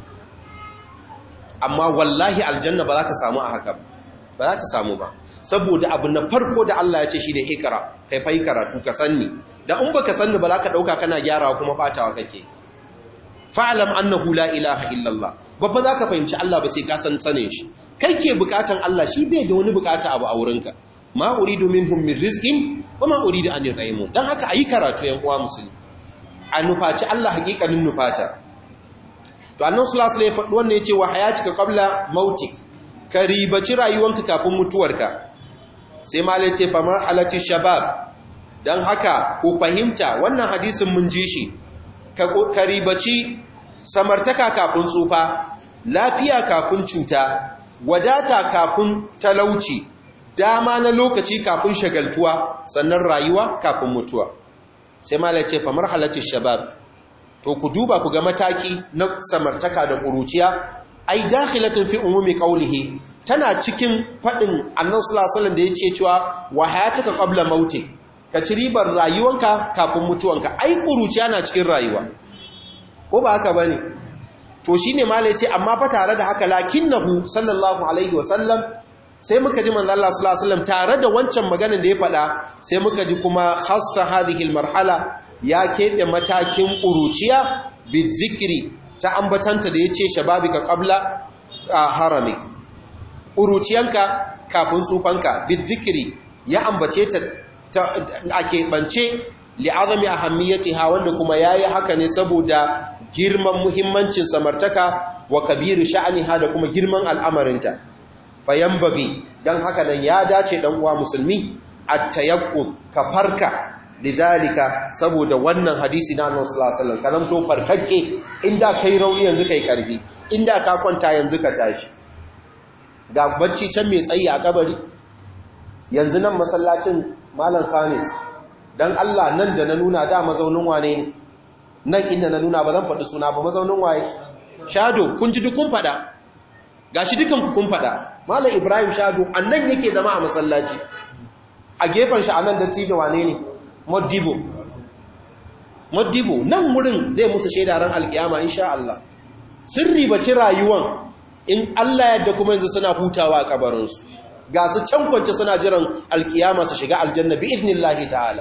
amma wallahi aljanna ba za ta samu a haka ba za ta samu ba saboda abu na farko da Allah ya ce shi da ikra kai fai karatu ka sanni da in baka sanni ba za ka dauka kana gyarawa kuma batawa kake fa'alam annahu la ilaha illallah babba za ka fahimci Allah ba sai ka san sane shi kai ke bukatan Allah shi bai da wani bukata abu a wurinka ma uridu minhum min rizqin wa ma uridu an yutaimu dan haka ayi karatu yan uwa musulmi a nufaci Allah hakikanin nufata to annabi sallallahu alaihi wasallam wannan yace wa hayatika qabla mautik ka ribaci rayuwanka kafin mutuwarka sai malai ce fa marhalati shabab dan haka ku fahimta wannan hadisin mun ji shi ka ribaci samartaka kafin tsufa lafiya kafin cuta wadata kafin talauci dama na lokaci kafin shagaltuwa sannan rayuwa kafin mutuwa sai malai ce fa marhalati shabab to ku duba ku ga mataki na samartaka da ƙuruciya ai dakhilatun fi umumi qawlihi tana cikin fadin annabi sallallahu alaihi wasallam da yake cewa wa hayatuka qabla mautik ka ci ribar rayuwanka kafin mutuwanka ai ƙuruciya na cikin rayuwa ko ba haka bane to shine malai ce amma fa tare da haka lakinnahu sallallahu alaihi wasallam sai muka ji manzo Allah sallallahu alaihi wasallam tare da wancan maganar da ya faɗa sai muka ji kuma khassa hadhihi almarhala ya keɓe matakin ƙuruciya bizikiri ta ambatanta da ya ce shababi ka ƙabla a harami ƙuruciyanka kafin tsufanka bizikiri ya ambace ta a keɓance li'azami a hamiyyati ha wanda kuma ya yi haka ne saboda girman muhimmancin samartaka wa kabiru sha'ani ha da kuma girman al'amarinta fayan babi don haka nan ya dace ɗan uwa musulmi a tayakkun ka farka lidhalika saboda wannan hadisi na Annabi sallallahu alaihi wasallam kalam to farkakke inda kai rauni yanzu kai karfi inda ka kwanta yanzu ka tashi ga bacci can mai tsayi a kabari yanzu nan masallacin malam Khamis dan Allah nan da na nuna da mazaunin wane ne nan inda na nuna ba zan faɗi suna ba mazaunin waye shado kun ji dukun fada gashi dukan ku kun fada malam Ibrahim shado annan yake zama a masallaci a gefen shi anan dattijo wane ne Modibo. Modibo nan wurin zai musu shaidaran alkiyama insha Allah. Sun ribaci rayuwan in Allah yadda kuma yanzu suna hutawa a kabarinsu. Ga su can kwance suna jiran alkiyama su shiga aljanna bi idnillahi ta'ala.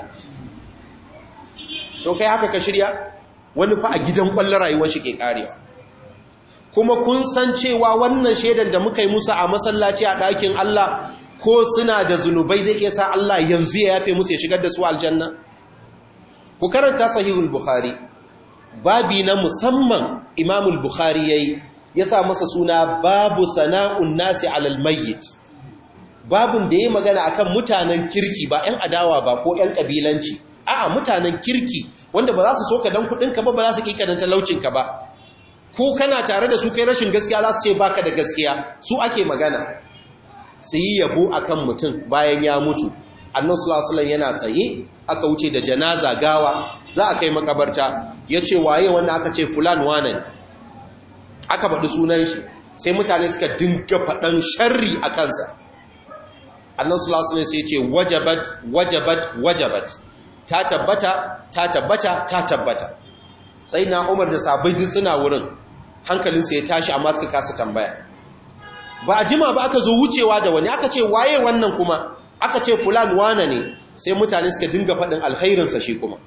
To kai haka ka shirya? Wani fa a gidan kwallon rayuwar shi ke karewa. Kuma kun san cewa wannan shaidan da muka yi musu a masallaci a ɗakin Allah ko suna da zunubai zai iya sa Allah yanzu ya yafe musu ya shigar da su aljanna ku karanta sahihul bukhari babi na musamman imamul bukhari yayi ya sa masa suna babu sana'un nasi alal mayyit babun da yayi magana akan mutanen kirki ba 'yan adawa ba ko 'yan kabilanci a'a mutanen kirki wanda ba za su soka dan kudin ka ba ba za su kika dan talaucin ka ba ko kana tare da su kai rashin gaskiya za su ce baka da gaskiya su ake magana su yi yabo a kan mutum bayan ya mutu annan sulasulan yana tsaye aka wuce da janaza gawa za a kai makabarta ya ce waye wanda aka ce fulan wane aka faɗi sunan shi sai mutane suka dinga faɗan sharri a kansa annan sulasulan sai ce wajabat wajabat wajabat ta tabbata ta tabbata ta tabbata sai na umar da sabai duk suna wurin hankalinsa ya tashi amma suka kasa tambaya ba a jima ba aka zo wucewa da wani aka ce waye wannan kuma aka ce fulan wane ne sai mutane suka dinga faɗin alkhairinsa shi kuma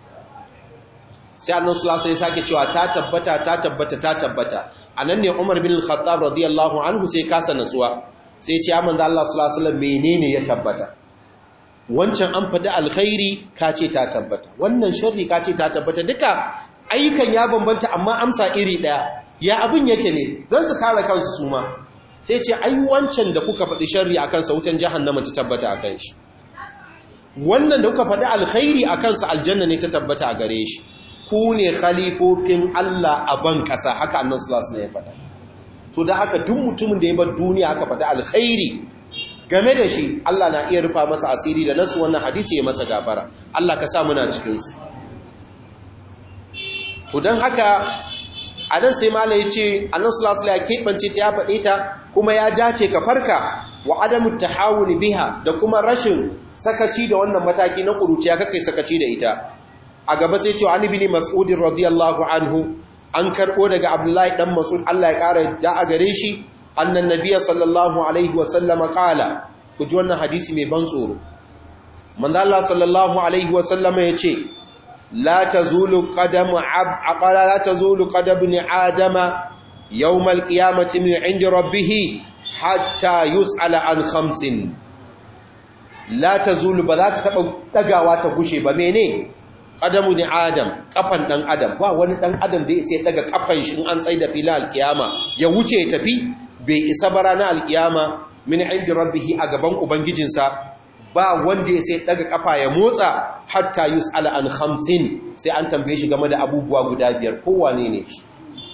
sai annan sulasa ya sake cewa ta tabbata ta tabbata ta tabbata a nan ne umar bin al-khattab radiyallahu anhu sai kasa natsuwa sai ce ya manzo Allah sallallahu alaihi menene ya tabbata wancan an faɗi alkhairi ka ce ta tabbata wannan sharri ka ce ta tabbata duka ayyukan ya bambanta amma amsa iri ɗaya ya abin yake ne zan su kare kansu su ma sai ce ai wancan da kuka faɗi sharri a kansa wutan jahannama ta tabbata a kan shi wannan da kuka faɗi alkhairi a kansa aljanna ne ta tabbata a gare shi ku ne khalifofin Allah a ban ƙasa haka annan sulasu ne ya faɗa to da haka duk mutumin da ya bar duniya aka faɗi alkhairi game da shi Allah na iya rufa masa asiri da nasu wannan hadisi ya masa gafara Allah ka sa muna cikinsu to don haka a nan sai mala ya ce annan sulasula ya keɓance ta ya faɗe ta kuma ya dace ka farka wa adamu ta hawuni biha da kuma rashin sakaci da wannan mataki na ƙuruciya kakai sakaci da ita a gaba sai ce wa anibini mas'udin radiyallahu anhu an karɓo daga abdullahi ɗan mas'ud allah ya ƙara da a gare shi annan nabiya sallallahu alaihi wasallama ƙala ku ji wannan hadisi mai ban tsoro manzo allah sallallahu alaihi wasallama ya ce la tazulu qadamu ab aqala la tazulu qadamu ibn adama yawm al-qiyamati min 'indi rabbih hatta yus'ala an khamsin la tazulu ba za ta taba dagawa ta gushe ba mene qadamu ni adam kafan dan adam ba wani dan adam da sai daga kafan shi in an tsaida fila alkiyama ya wuce ya tafi bai isa bara na alkiyama min indi rabbih a gaban ubangijinsa ba wanda ya sai daga kafa ya motsa hatta yus'ala an khamsin sai an tambaye shi game da abubuwa guda biyar ko wane ne shi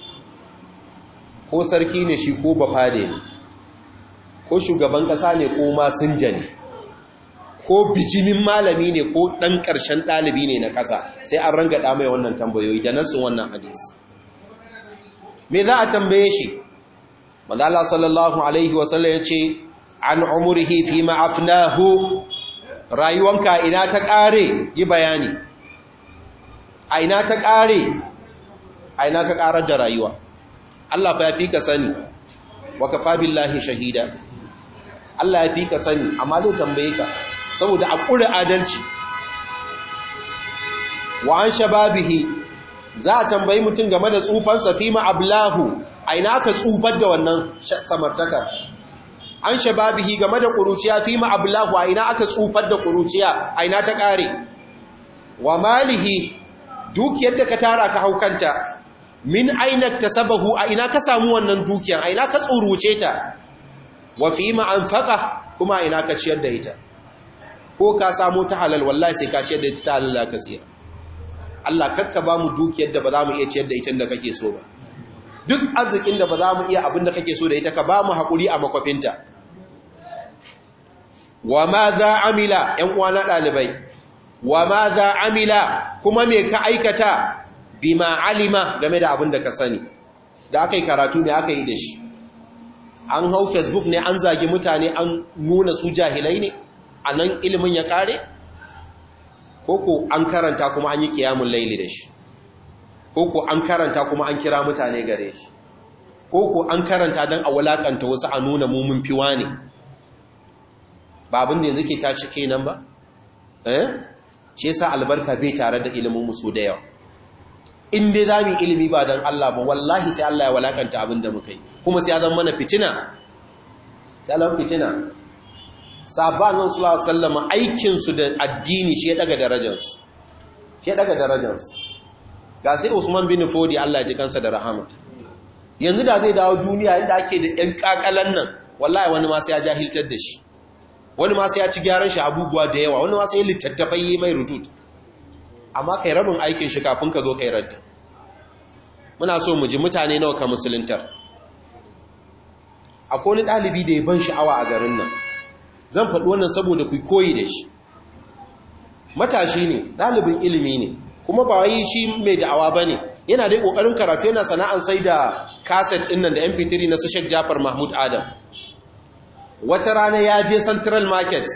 ko sarki ne shi ko bafade ne ko shugaban kasa ne ko masinja ne ko bijimin malami ne ko ɗan ƙarshen ɗalibi ne na ƙasa sai an ranga mai wannan tambayoyi da nasin wannan hadisi me za a tambaye shi madala sallallahu alaihi wasallam ya ce an umurihi fi ma'afnahu rayuwanka ina ta ƙare yi bayani a ina ta ƙare a ina ka ƙarar da rayuwa Allah fa ya fi ka sani wa kafa billahi shahida Allah ya fi ka sani amma zai tambaye ka saboda a ƙuri adalci wa an shababihi za a tambayi mutum game da tsufansa fi ma'ablahu a ina ka tsufar da wannan samartaka an shababihi game da ƙuruciya fi ma'ablahu a ina aka tsufar da ƙuruciya a ina ta ƙare wa malihi dukiyar da ka tara ka haukanta min aina ta sabahu a ina ka samu wannan dukiyar a ina ka tsuruce ta wa fi ma'anfaka kuma a ina ka ciyar da ita ko ka samu ta halal wallahi sai ka ciyar da ita ta halal ka tsira Allah kakka ba mu dukiyar da ba za mu iya ciyar da ita da kake so ba duk arzikin da ba za mu iya abin da kake so da ita ka ba mu haƙuri a makwafinta wa ma za amila ‘yan uwana ɗalibai wa ma za amila kuma me ka aikata bima alima game da abin da ka sani da aka yi karatu ne aka yi da shi an hau facebook ne an zagi mutane an nuna su jahilai ne a nan ilimin ya kare koko an karanta kuma an yi kiyamun laili da shi koko an karanta kuma an kira mutane gare shi koko an karanta don a walakanta wasu a nuna mumun fiwa ne ba abin da yanzu ke tashi kenan ba eh ce sa albarka bai tare da ilimin musu da yawa in dai za mu yi ilimi ba don Allah ba wallahi sai Allah ya walakanta abin da muka yi kuma sai ya zama mana fitina dalar fitina sabanin sallama aikinsu da addini shi ya daga darajarsu shi ya daga darajarsu ga sai usman bin fodi Allah ji kansa da rahama yanzu da zai dawo duniya inda ake da ‘yan kakalan nan wallahi wani masu ya jahiltar da shi wani masu ya ci gyaran shi abubuwa da yawa wani masu ya littattafai yi mai rutut amma kai rabin aikin shi kafin ka zo kai radda muna so mu ji mutane nawa ka musuluntar akwai wani ɗalibi da ya ban sha'awa a garin nan zan faɗi wannan saboda ku koyi da shi matashi ne ɗalibin ilimi ne kuma ba wai shi mai da'awa ba ne yana dai ƙoƙarin karatu yana sana'an sai da kaset ɗin nan da mp3 na su Sheikh jafar mahmud adam wata rana ya je central market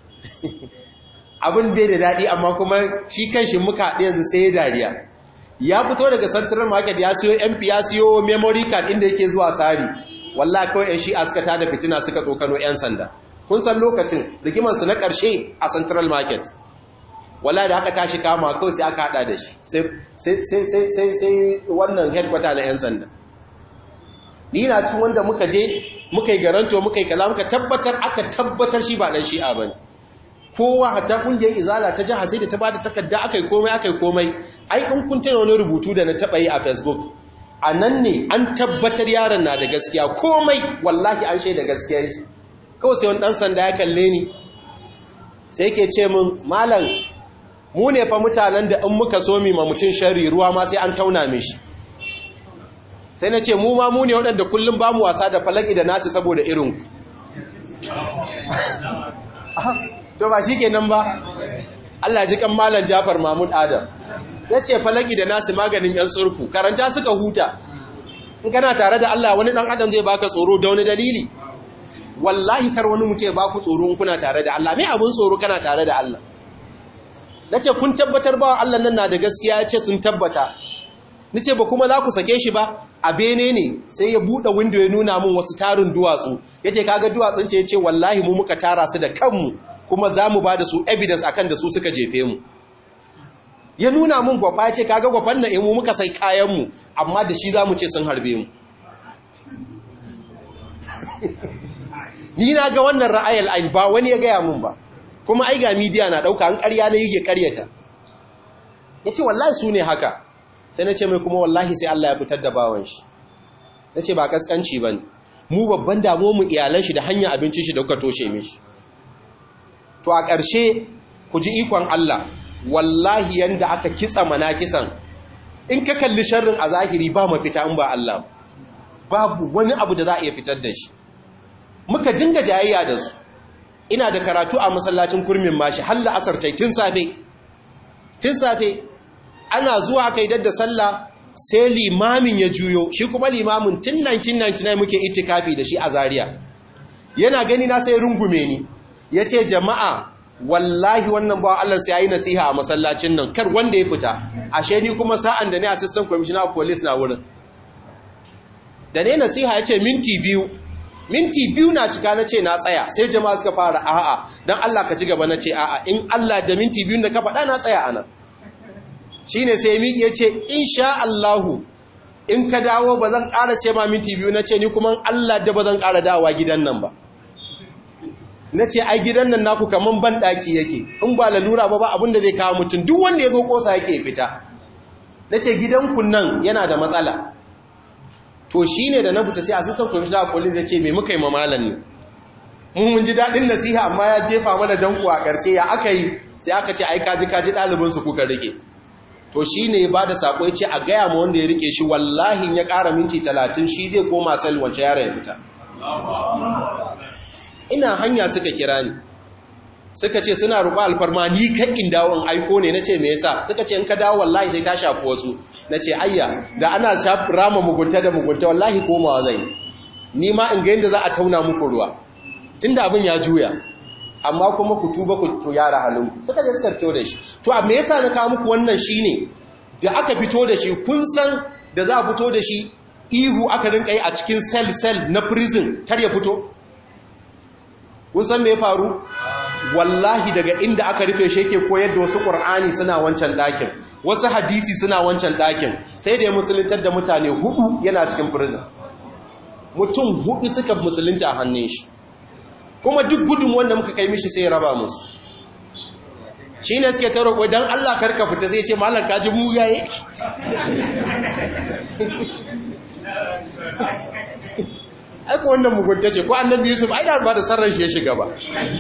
abin bai da daɗi amma kuma shi kan shi muka yanzu sai ya dariya ya fito daga central market ya siyo mp ya siyo memory card inda yake zuwa sari walla kawai yan shi'a suka tada fitina suka tsokano yan sanda kun san lokacin rigimansu na ƙarshe a central market walla da aka tashi kama kawai sai aka hada da shi sai wannan headquarter na yan sanda ni na cikin wanda muka je muka yi garanto muka yi kaza muka tabbatar aka tabbatar shi ba dan shi'a bane kowa hatta kungiyar izala ta jiha sai da ta bada takarda akai komai akai komai ai in kun tana wani rubutu da na taba yi a facebook a nan ne an tabbatar yaron na da gaskiya komai wallahi an shaida gaskiya shi kawai sai wani dan sanda ya kalle ni sai yake ce min malam mu ne fa mutanen da in muka so mi ma mutum sharri ruwa ma sai an tauna mishi sai na ce mu ma mu ne waɗanda kullum ba mu wasa da falaki da nasu saboda irinku to ba shi kenan ba Allah ji kan malam Jafar Mahmud Adam ya ce falaki da nasu maganin yan tsurku karanta suka huta in kana tare da Allah wani dan adam zai baka tsoro da wani dalili wallahi kar wani mutum ya baku tsoro in kuna tare da Allah me abun tsoro kana tare da Allah nace kun tabbatar ba Allah nan na da gaskiya ya ce sun tabbata nace ba kuma za ku sake shi ba a bene ne sai ya buɗe window ya nuna min wasu tarin duwatsu yace kaga duwatsun ce yace wallahi mu muka tara su da kanmu kuma za mu ba da su evidence akan da su suka jefe mu ya nuna mun gwafa ya ce kaga gwafan na imu muka sai kayanmu amma da shi za mu ce sun harbe mu ni na ga wannan ra'ayar ain ba wani ya gaya mun ba kuma ai ga midiya na ɗauka an ƙarya na yake ƙaryata ya ce wallahi su ne haka sai na ce mai kuma wallahi sai Allah ya fitar da bawan shi na ce ba ƙasƙanci ba ne mu babban damuwa mu iyalan shi da hanyar abincin shi da kuka toshe mishi to a ƙarshe ku ji ikon Allah wallahi yanda aka kitsa mana kisan in ka kalli sharrin a zahiri ba mafita in ba Allah babu wani abu da za a iya fitar da shi muka dinga jayayya da su ina da karatu a masallacin kurmin mashi halla asar tai tun safe tun safe ana zuwa kai dadda sallah sai limamin ya juyo shi kuma limamin tun 1999 muke itikafi da shi a Zaria yana gani na sai rungume ni yace jama'a wallahi wannan ba Allah sai yayi nasiha a masallacin nan kar wanda ya fita ashe ni kuma sa'an da ne assistant commissioner of police na wurin da ne nasiha yace minti biyu minti biyu na cika na ce na tsaya sai jama'a suka fara a'a don Allah ka ci gaba na ce a'a in Allah da minti biyu da ka faɗa na tsaya ana shi ne sai miƙi ya ce in sha Allahu in ka dawo ba zan ƙara ce ma minti biyu na ce ni kuma Allah da ba zan ƙara dawowa gidan nan ba na ce ai gidan nan naku kaman ban ɗaki yake in ba lalura ba ba abin da zai kawo mutum duk wanda ya zo ƙosa yake fita na ce gidanku nan yana da matsala to shi ne da na fita sai assistant commissioner of police ya ce mai muka yi mamalan ne mun mun ji daɗin nasiha amma ya jefa mana danko a ƙarshe ya aka yi sai aka ce ai kaji kaji ɗalibinsu kuka rike to shi ne ba da saƙo ya ce a gaya ma wanda ya rike shi wallahi ya ƙara minti talatin shi zai koma sal wance yara ya fita ina hanya suka kira ni suka ce suna roƙo alfarma ni kan in dawo in aiko ne nace me yasa suka ce in ka dawo wallahi sai ta shafi wasu nace ayya da ana rama mugunta da mugunta wallahi komawa zai ni ma in ga yanda za a tauna muku ruwa tunda abin ya juya amma kuma ku tuba ku yara halin suka je suka fito da shi to a me yasa na kawo muku wannan shine da aka fito da shi kun san da za a fito da shi ihu aka rinka yi a cikin cell cell na prison kar ya fito kun san me ya faru wallahi daga inda aka rufe shi yake koyar da wasu ƙur'ani suna wancan ɗakin wasu hadisi suna wancan ɗakin sai da ya musuluntar da mutane hudu yana cikin prison mutum hudu suka musulunta a hannun shi kuma duk gudun wanda muka kai mishi sai ya raba musu shi ne suke taro kwai don allah karka fita sai ce malar kaji mugaye aiko wannan mugunta ce ko annabi yusuf ai da ba da sarran shi ya shiga ba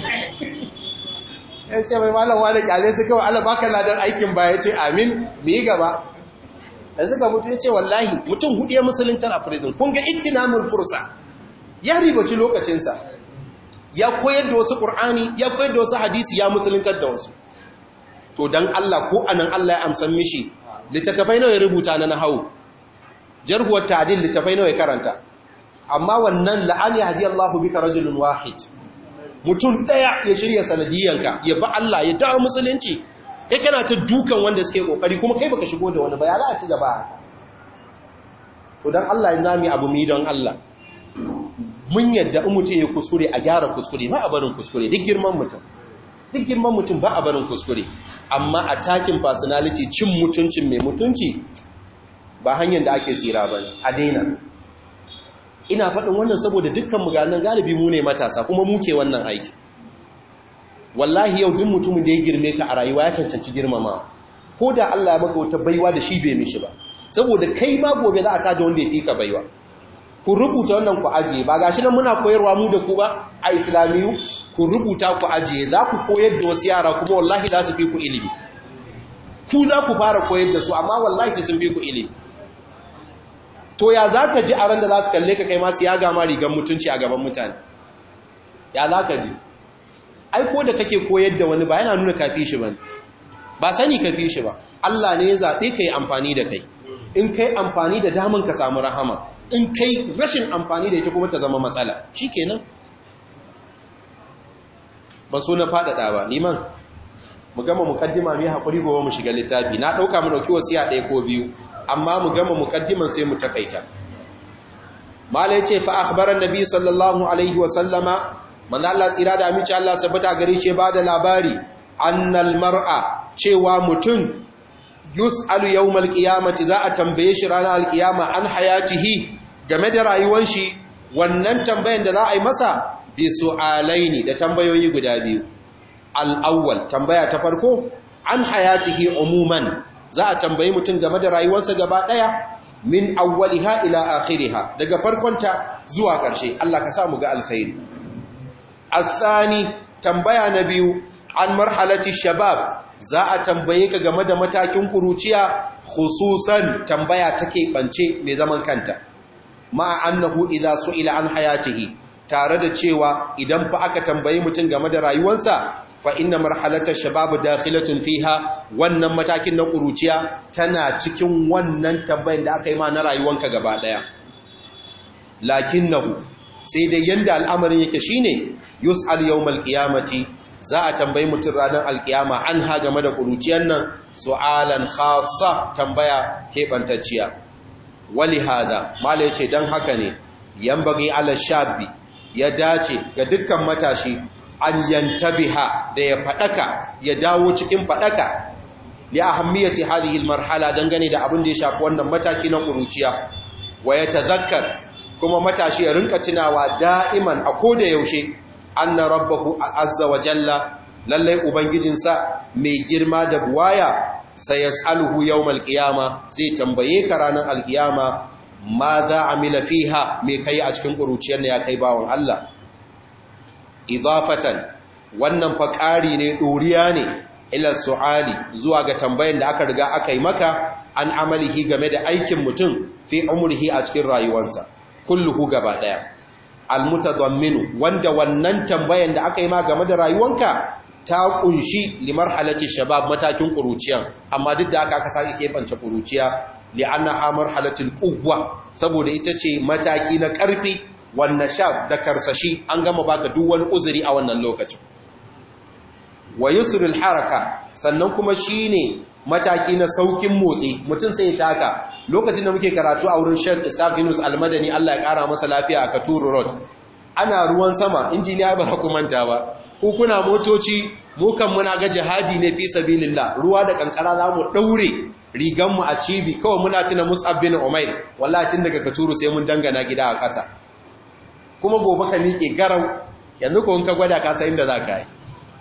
ya ce mai malam wani kyale su kawai ala baka ladan aikin ba ya ce amin mu yi gaba da suka mutu ya ce wallahi mutum hudu ya musuluntar a prison kun ga ittinamin fursa ya ribaci lokacinsa ya koyar da wasu ƙur'ani ya koyar da wasu hadisi ya musuluntar da wasu to don allah ko anan allah ya amsan mishi littattafai nawa ya rubuta na nahawu jarhuwar ta'adil littattafai nawa ya karanta amma wannan la'ani hadiyallahu bika rajulun wahid mutum ɗaya ya shirya sanadiyanka ya ba Allah ya dawo musulunci kai kana ta dukan wanda suke kokari kuma kai baka shigo da wani ba ya za a ci gaba haka to dan Allah ya zami abu mi don Allah mun yadda in mutum ya kuskure a gyara kuskure ba a barin kuskure duk girman mutum duk girman mutum ba a barin kuskure amma a takin personality cin mutuncin mai mutunci ba hanyar da ake tsira ba a daina ina faɗin wannan saboda dukkan muganan galibi mu ne matasa kuma muke wannan aiki wallahi yau duk mutumin da ya girme ka a rayuwa ya cancanci girmama ko da Allah ya maka wata baiwa da shi bai mishi ba saboda kai ma gobe za a tada wanda ya fika baiwa ku rubuta wannan ku ajiye ba gashi nan muna koyarwa mu da ku ba a islamiyu ku rubuta ku ajiye za ku koyar da wasu yara kuma wallahi za su fi ku ilimi ku za ku fara koyar da su amma wallahi sai sun fi ku ilimi to ya za ka ji a ran da za su kalle ka kai masu ya gama rigar mutunci a gaban mutane ya za ka ji aiko da kake koyar da wani ba yana nuna kafi shi ba ba sani kafi shi ba Allah ne ya zaɓe ka yi amfani da kai in kai amfani da daman ka samu rahama in kai rashin amfani da ita kuma ta zama matsala shi kenan ba so na faɗaɗa ba liman mu gama mukaddima mai haƙuri gobe mu shiga littafi na ɗauka mu ɗauki wasiya ɗaya ko biyu amma mu gama mukaddiman sai mu takaita malai ce fa akhbaran nabi sallallahu alaihi wa sallama manzo Allah tsira da aminci Allah sabata gare shi ba da labari annal mar'a cewa mutum yus'alu yawmal qiyamati za a tambaye shi ranar alqiyama an hayatihi game da rayuwar shi wannan tambayan da za a yi masa bi su'alaini da tambayoyi guda biyu al-awwal tambaya ta farko an hayatihi umuman za a tambayi mutum game da rayuwarsa gaba daya min awwaliha ila akhiriha daga farkonta zuwa ƙarshe Allah ka sa mu ga alkhairi asani tambaya na biyu an marhalati shabab za a tambaye ka game da matakin kuruciya khususan tambaya take bance mai zaman kanta ma annahu idza su'ila an hayatihi tare da cewa idan fa aka tambayi mutum game da rayuwarsa fa inna marhalata shabab dakhilatun fiha wannan matakin na kuruciya tana cikin wannan tambayin da aka yi ma na rayuwanka gaba daya lakinnahu sai dai yanda al'amarin yake shine yus'al yawmal qiyamati za a tambayi mutum ranar alkiyama an ha game da kuruciyar nan su'alan khassa tambaya keɓantacciya wali hada mala yace dan haka ne yambagi ala shabi ya dace ga dukkan matashi an yantabiha da ya fadaka ya dawo cikin fadaka li ahammiyati hadhihi almarhala dangane da abin da ya shafi wannan mataki na kuruciya wa yatazakkar kuma matashi ya rinka tunawa da'iman a koda yaushe anna rabbahu azza wa jalla lallai ubangijinsa mai girma da buwaya sai yas'aluhu yawmal qiyama zai tambaye ka ranar alqiyama ma za amila fiha me kai a cikin kuruciyar ne ya kai bawon Allah idafatan wannan fa ƙari ne doriya ne ila su'ali zuwa ga tambayan da aka riga aka yi maka an amalihi game da aikin mutum fi umrihi a cikin rayuwarsa kulluhu gaba daya almutadamminu wanda wannan tambayan da aka yi ma game da rayuwanka ta kunshi limarhalati shabab matakin kuruciyan amma duk da aka aka sake kebance kuruciya li'annaha marhalatul quwwa saboda ita ce mataki na karfi wan nashab da karsashi an gama baka duk wani uzuri a wannan lokacin wa yusrul haraka sannan kuma shine mataki na saukin motsi mutum sai ya taka lokacin da muke karatu a wurin Sheikh Isaac Yunus Almadani Allah ya kara masa lafiya a Katuru Road ana ruwan sama injiniya ba ku manta ba ku kuna motoci mu kan muna ga jihadi ne fi sabilillah ruwa da kankara za mu daure rigan mu a cibi kawai muna tuna Mus'ab bin Umair wallahi tun daga Katuru sai mun dangana gida a ƙasa kuma gobe ka miƙe garau yanzu ko in ka gwada ka san inda za ka yi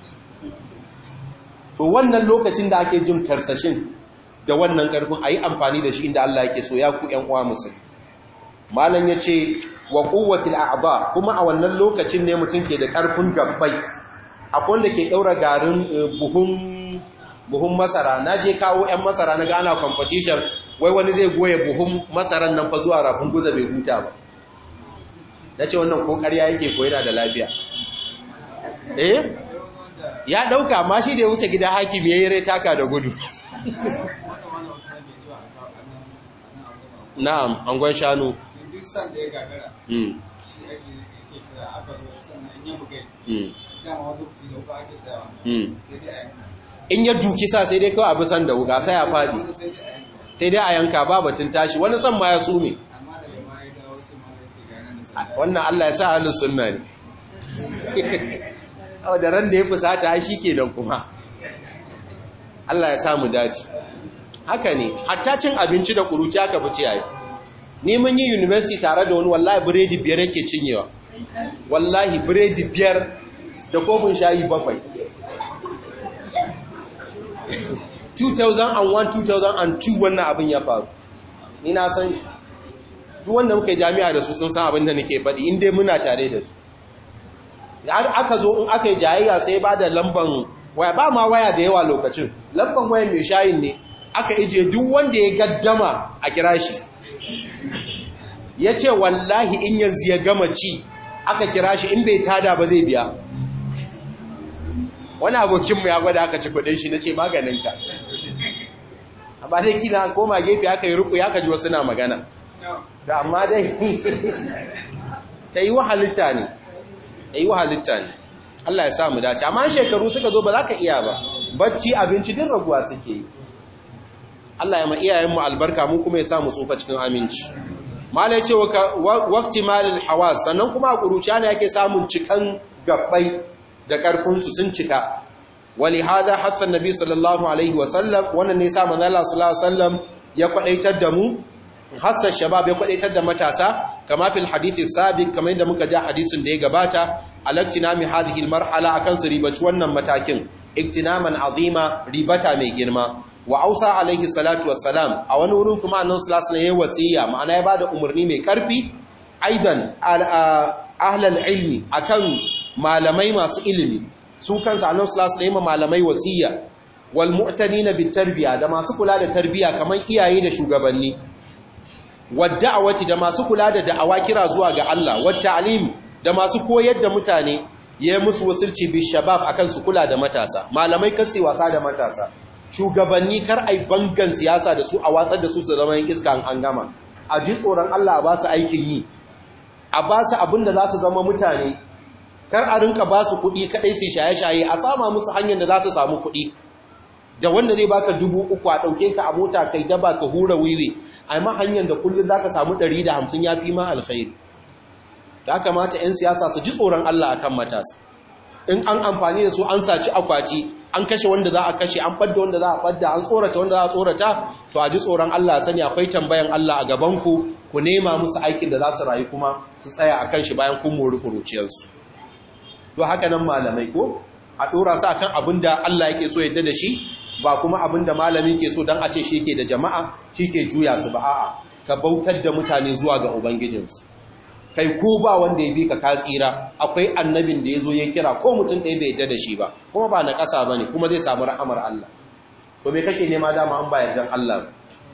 to wannan lokacin da ake jin karsashin da wannan karfin a yi amfani da shi inda Allah yake so ya ku ‘yan uwa musulmi malam ya ce wa kowatil a'aba kuma a wannan lokacin ne mutum ke da karfin gabbai akwai wanda ke ɗaura garin buhun masara na je kawo ‘yan masara na gana competition wai wani zai goye buhun masaran nan fa zuwa rafin guza bai huta ba na ce wannan ƙoƙarya yake ko yana da lafiya eh ya ɗauka ma shi da ya wuce gida hakimi ya yi rai taka da gudu na'am angon shanu in ya duki sa sai dai kawai abu san da wuka sai ya faɗi sai dai a yanka ba batun tashi wani san ma ya sume wannan Allah ya sa halin sunna ne da ran da ya fusata shi ke nan kuma Allah ya samu dace haka ne hatta cin abinci da kuruci aka fi ciyayi ni mun yi university tare da wani wallahi biredi biyar yake cinyewa wallahi biredi biyar da kofin shayi bakwai 2001-2002 wannan abin ya faru ni na san shi duk wanda muka yi jami'a da su sun san abin da nake faɗi inda muna tare da su aka zo in aka yi jayayya sai ba da lamban waya ba ma waya da yawa lokacin lamban waya mai shayin ne aka ije duk wanda ya gaddama a kira shi ya ce wallahi in yanzu ya gama ci aka kira shi in bai tada ba zai biya wani abokinmu ya gwada aka ci kudin shi na ce maganinka amma dai kina koma gefe aka yi ruku ya kaji wasu na magana ta amma dai ta yi wahalitta ne ta yi wahalitta ne Allah ya sa mu dace amma shekaru suka zo ba za ka iya ba bacci abinci din raguwa suke yi Allah ya ma iyayenmu albarka mu kuma ya sa mu tsofa cikin aminci malai ce wakti malil hawas sannan kuma a ƙuruciya ne yake samun cikan gabbai da ƙarfinsu sun cika wali hada hatsan nabi sallallahu alaihi wasallam wannan ne sa manzala sallallahu alaihi wasallam ya kwadaitar da mu hassan shabab ya kwadaitar da matasa kama fil hadithi sabiq kamar yadda muka ja hadisin da ya gabata alaktinami hadhihi almarhala akan su ribaci wannan matakin iktinaman azima ribata mai girma wa ausa alaihi salatu wassalam a wani wurin kuma annabi sallallahu alaihi wasallam ya wasiya ma'ana ya bada umarni mai karfi aidan ahlal ilmi akan malamai masu ilimi su kansa annabi sallallahu alaihi wasallam malamai wasiya wal mu'tanina bit tarbiya da masu kula da tarbiya kaman iyaye da shugabanni wad da'awati da masu kula da da'awa kira zuwa ga Allah wat ta'lim da masu koyar da mutane yayi musu wasilci bi shabab akan su kula da matasa malamai kasi wasa da matasa shugabanni kar ai bangan siyasa da su a watsar da su su zama yin iska an gama a ji tsoron Allah ba su aikin yi a ba su abin da za su zama mutane kar a rinka ba su kuɗi kaɗai su shaye-shaye a sama musu hanyar da za su samu kuɗi da wanda zai baka dubu uku a ɗauke ka a mota kai daba ka hura wiwi a ma hanyar da kullum za ka samu ɗari da hamsin ya fi ma alkhairi da kamata 'yan siyasa su ji tsoron Allah a kan matasa in an amfani da su an saci akwati an kashe wanda za a kashe an fadda wanda za a fadda an tsorata wanda za a tsorata to a ji tsoron Allah sani akwai tambayan Allah a gabanku ku nema musu aikin da za su rayu kuma su tsaya a kan shi bayan kun mori kuruciyarsu to haka nan malamai ko a ɗora su akan abin da Allah yake so yadda da shi ba kuma abin da malami ke so don a ce shi ke da jama'a shi ke juya su ba a'a ka bautar da mutane zuwa ga ubangijinsu kai ko ba wanda ya bi ka ka tsira akwai annabin da ya zo ya kira ko mutum ɗaya bai yadda da shi ba kuma ba na ƙasa ba ne kuma zai samu rahamar Allah to me kake nema dama an ba yardan Allah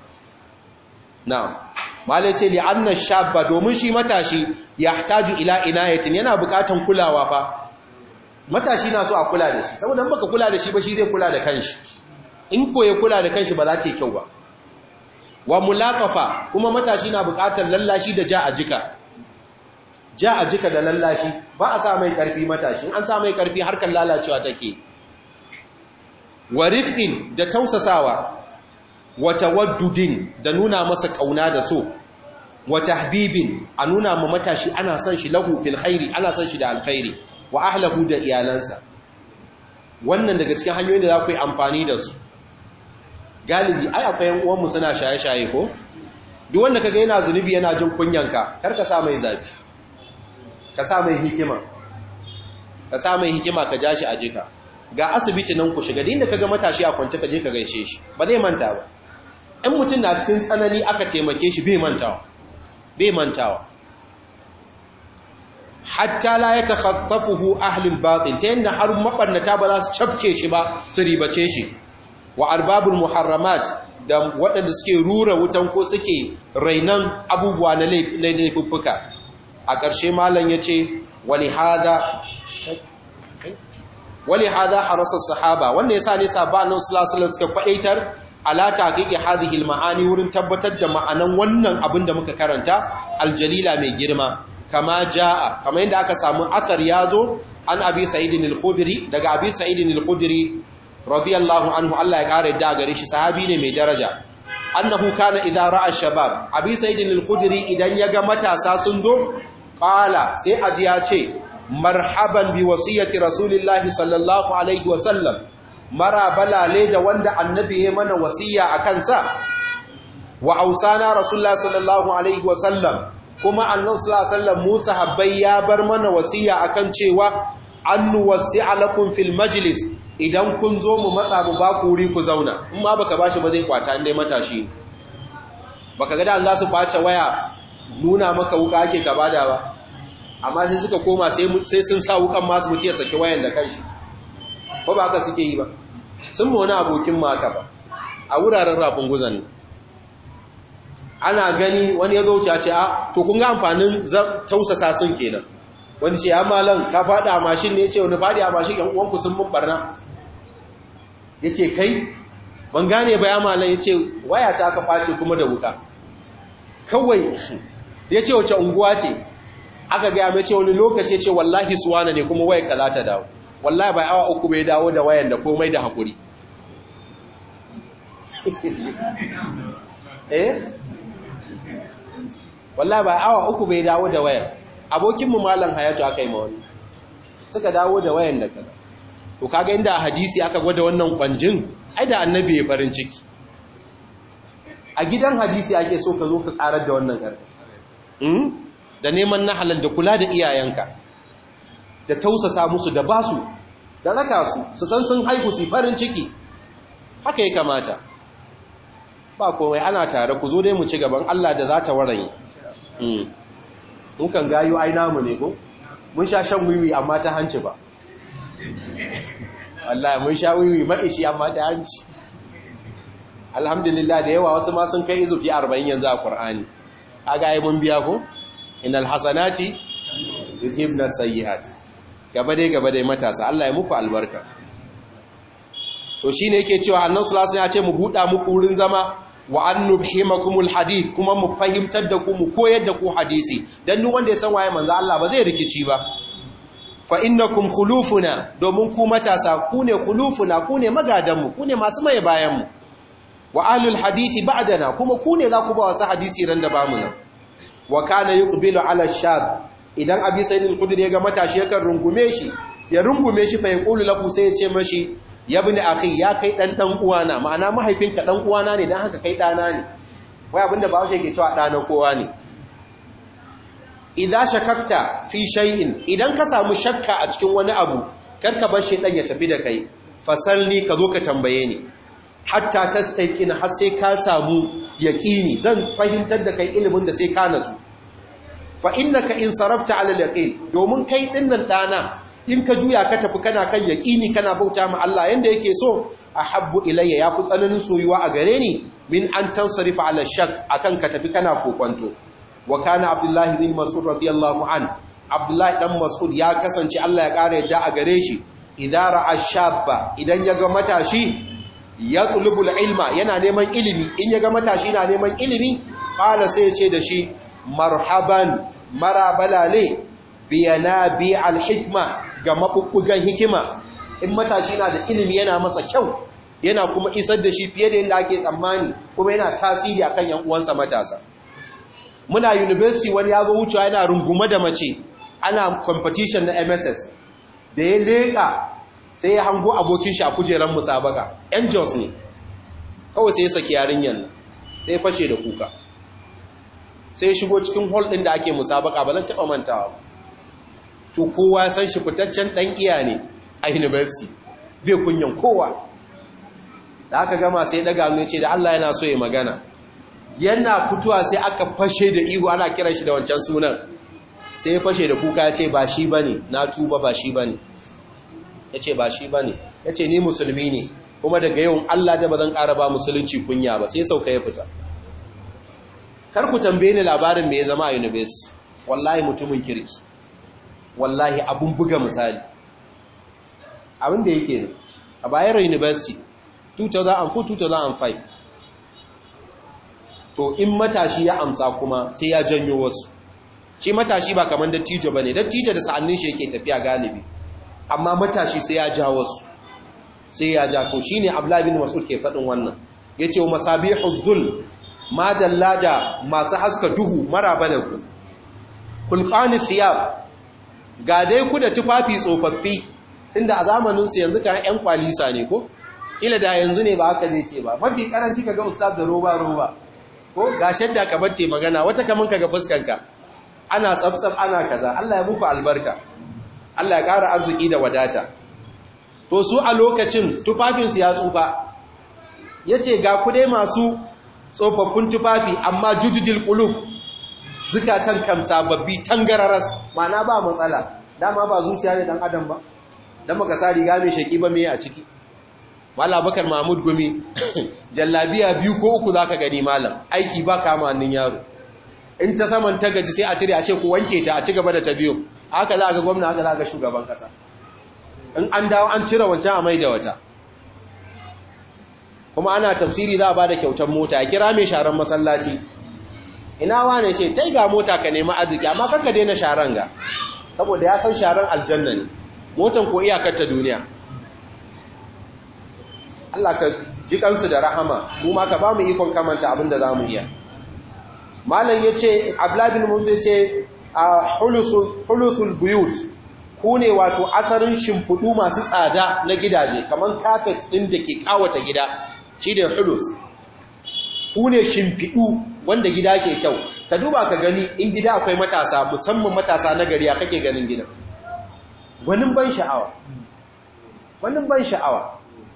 na'am malai ce li'anna shabba domin shi matashi yahtaju ila inayatin yana bukatan kulawa fa matashi na so a kula da shi saboda baka kula da shi ba shi zai kula da kanshi in ko ya kula da kanshi ba za ta yi kyau ba wa mulaqafa kuma matashi na bukatar lallashi da ja a jika ja a jika da lallashi ba a sa mai karfi matashi an sa mai karfi harkar lalacewa take wa rifqin da tausasawa wa tawaddudin da nuna masa kauna da so wa tahbibin a nuna ma matashi ana son shi lahu fil khairi ana son shi da alkhairi wa ahlahu da iyalansa wannan daga cikin hanyoyin da za ku yi amfani da su galibi ai akwai yan uwanmu suna shaye-shaye ko duk wanda kaga yana zunubi yana jin kunyanka kar ka sa mai zafi ka sa mai hikima ka sa mai hikima ka ja shi a jika ga asibiti nan ku shiga da inda kaga matashi a kwance ka je ka gaishe shi ba zai manta ba in mutum na cikin tsanani aka taimake shi bai mantawa bai mantawa hatta la ya takhattafuhu ahlul batil ta yanda har mabarnata ba za su cafke shi ba su ribace shi wa arbabul muharramat da waɗanda suke rura wutan ko suke rainan abubuwa na laifuffuka a ƙarshe malam ya ce wali hada wali hada harasa sahaba wanda ya sa ne sabanin sulasulan suka kwaɗaitar ala taqiqi hadhihi almaani wurin tabbatar da ma'anan wannan abin da muka karanta aljalila mai girma kama jaa kama yadda aka samu asar yazo an abi sa'idin al-khudri daga abi sa'idin al-khudri radiyallahu anhu Allah ya kare da gare shi sahabi ne mai daraja annahu kana idza ra'a shabab abi sa'idin al-khudri idan yaga matasa sun zo qala sai aji ya ce marhaban bi wasiyati rasulillahi sallallahu alaihi wa sallam mara balale da wanda annabi ya mana wasiya a kansa wa ausana rasulullah sallallahu alaihi wasallam kuma annabi sallallahu alaihi wasallam mu sahabbai ya bar mana wasiya akan cewa an nuwasi'a lakum fil majlis idan kun zo mu matsa mu ba ku wuri ku zauna in ma baka bashi ba zai kwata indai matashi baka ga da Allah su kwace waya nuna maka wuka ake ka bada ba amma sai suka koma sai sai sun sa wukan masu mutu ya saki wayan da kanshi ko ba haka suke yi ba sun wani abokin maka ba a wuraren rafin guzan ana gani wani ya zauce ce a to kun ga amfanin tausasa sun kenan wani ce ya malan ka faɗi a mashin ne ce wani faɗi a mashin yan uwanku sun mun barna ya ce kai ban gane ba ya malan ya ce waya ta aka face kuma da wuka kawai ya ce wace unguwa ce aka gaya mai ce wani lokaci ce wallahi suwana ne kuma waya ka za ta dawo wallahi bai awa uku bai dawo da wayan da komai da hakuri eh wallahi bai awa uku bai dawo da wayan abokinmu malam hayatu aka yi ma wani suka dawo da wayan da kada to kaga inda hadisi aka gwada wannan kwanjin ai da annabi ya farin ciki a gidan hadisi ake so ka zo ka karar da wannan ƙarfi da neman na halal da kula da iyayenka da tausasa musu da basu da raka su su san sun haihu su farin ciki haka ya kamata ba komai ana tare ku zo dai mu ci gaban Allah da za ta warayi mun kan gayo ai namu ne ko mun sha shan wiwi amma ta hanci ba wallahi mun sha wiwi maishi amma ta hanci alhamdulillah da yawa wasu ma sun kai izufi 40 yanzu a Qur'ani kaga ai mun biya ko innal hasanati yuzhibna sayyi'at gaba dai gaba dai matasa Allah ya muku albarka to shine yake cewa annabi sallallahu alaihi wasallam ya ce mu buda muku wurin zama wa an nubhimakumul hadith kuma mu fahimtar da ku mu koyar da ku hadisi dan duk wanda ya san waye manzo Allah ba zai rikici ba fa innakum khulufuna domin ku matasa ku ne khulufuna ku ne magadan mu ku ne masu mai bayan mu wa ahlul hadisi ba'dana kuma ku ne za ku ba wasu hadisi ran da ba mu nan wa kana yuqbilu ala shab idan abi sayyid al-khudri ya ga matashi yakan rungume shi ya rungume shi fa yaqulu lahu sai ya ce mashi ya bi akhi ya kai dan dan uwana ma'ana mahaifinka dan uwana ne dan haka kai dana ne wai abinda ba shi yake cewa dana kowa ne idza shakakta fi shay'in idan ka samu shakka a cikin wani abu karka bar shi dan ya tafi da kai fasalni ka zo ka tambaye ni hatta tastaqina har sai ka samu yaqini zan fahimtar da kai ilimin da sai ka nazu fa innaka in sarafta ala al-yaqin domin kai dinnan dana in ka juya ka tafi kana kan yaƙini kana bauta ma Allah yanda yake so ahabbu ilayya ya fi tsananin soyuwa a gare ni min an tansarifa ala shak akan ka tafi kana kokwanto wa kana abdullahi bin mas'ud radiyallahu an abdullahi dan mas'ud ya kasance Allah ya ƙara yadda a gare shi idan ra'a shabba idan ya ga matashi ya tulubul ilma yana neman ilimi in ya ga matashi na neman ilimi qala sai ya ce da shi marhaban marabalale biyana bi alhikma ga mabubbugan hikima in matashi na da ilimi yana masa kyau yana kuma isar da shi fiye da yadda ake tsammani kuma yana tasiri akan yan uwansa matasa muna university wani ya zo wucewa yana rungume da mace ana competition na MSS da ya leka sai ya hango abokin shi a kujeran musabaka angels ne kawai sai ya saki yarinyan sai ya fashe da kuka sai ya shigo cikin hall din da ake musabaka ba zan taba mantawa ba to kowa san shi fitaccen dan iya ne a university bai kunyan kowa da aka gama sai daga ne ce da Allah yana so ya magana yana fitowa sai aka fashe da ihu ana kiran shi da wancan sunan sai ya fashe da kuka ya ce ba shi bane na tuba ba shi bane ya ce ba shi bane ya ce ni musulmi ne kuma daga yawan Allah da ba zan ƙara ba musulunci kunya ba sai sauka ya fita kar ku tambaye ni labarin me ya zama a university wallahi mutumin kirki wallahi abun buga misali abin da yake a bayero university 2004-2005 to in matashi ya amsa kuma sai ya janyo wasu shi matashi ba kamar dattijo ba ne dattijo da sa'annin shi yake tafiya galibi amma matashi sai ya ja wasu sai ya ja to shi ne ablabin mas'ud ke faɗin wannan ya ce wa masabihu zul madalla da masu haska duhu mara bada ku kulkani siyab ga dai ku da tufafi tsofaffi tunda a zamaninsu yanzu kan 'yan kwalisa ne ko kila da yanzu ne ba haka zai ce ba mafi karanci kaga ustaz da roba roba ko ga shadda ka batte magana wata kaman kaga fuskanka ana tsaftsaf ana kaza Allah ya muku albarka Allah ya ƙara arziki da wadata to su a lokacin tufafinsu ya tsufa yace ga ku dai masu tsofaffin tufafi amma jujujil qulub zukatan kam sababbi tangararas mana ba matsala dama ba zuciya ne dan adam ba dan maka sa riga mai shaki ba me a ciki Mala Bakar Mahmud Gumi jallabiya biyu ko uku zaka gani malam aiki ba kama hannun yaro in ta saman ta gaji sai a cire a ce ku wanke ta a ci gaba da ta biyu haka za ga gwamna haka za ga shugaban kasa in an dawo an cire wancan a mai da wata kuma ana tafsiri za a ba da kyautar mota ya kira mai sharan masallaci ina wane ce tai ga mota ka nemi arziki amma kanka daina sharan ga saboda ya san sharan aljanna ne motan ko iyakar ta duniya Allah ka ji kansu da rahama mu ma ka ba mu ikon kamanta abin da za mu iya malam ya ce ablabin musu ya ce a hulusul buyut ku ne wato asarin shimfiɗu masu tsada na gidaje kamar kafet ɗin da ke ƙawata gida shi ne hulus ku ne shimfiɗu wanda gida ke kyau ka duba ka gani in gida akwai matasa musamman matasa na gari a kake ganin gidan wani ban sha'awa wani ban sha'awa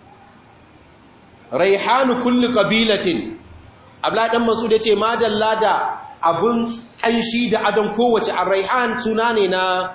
raihanu kulli qabilatin abla dan masud yace madalla da abun kanshi da adon kowace arraihan suna ne na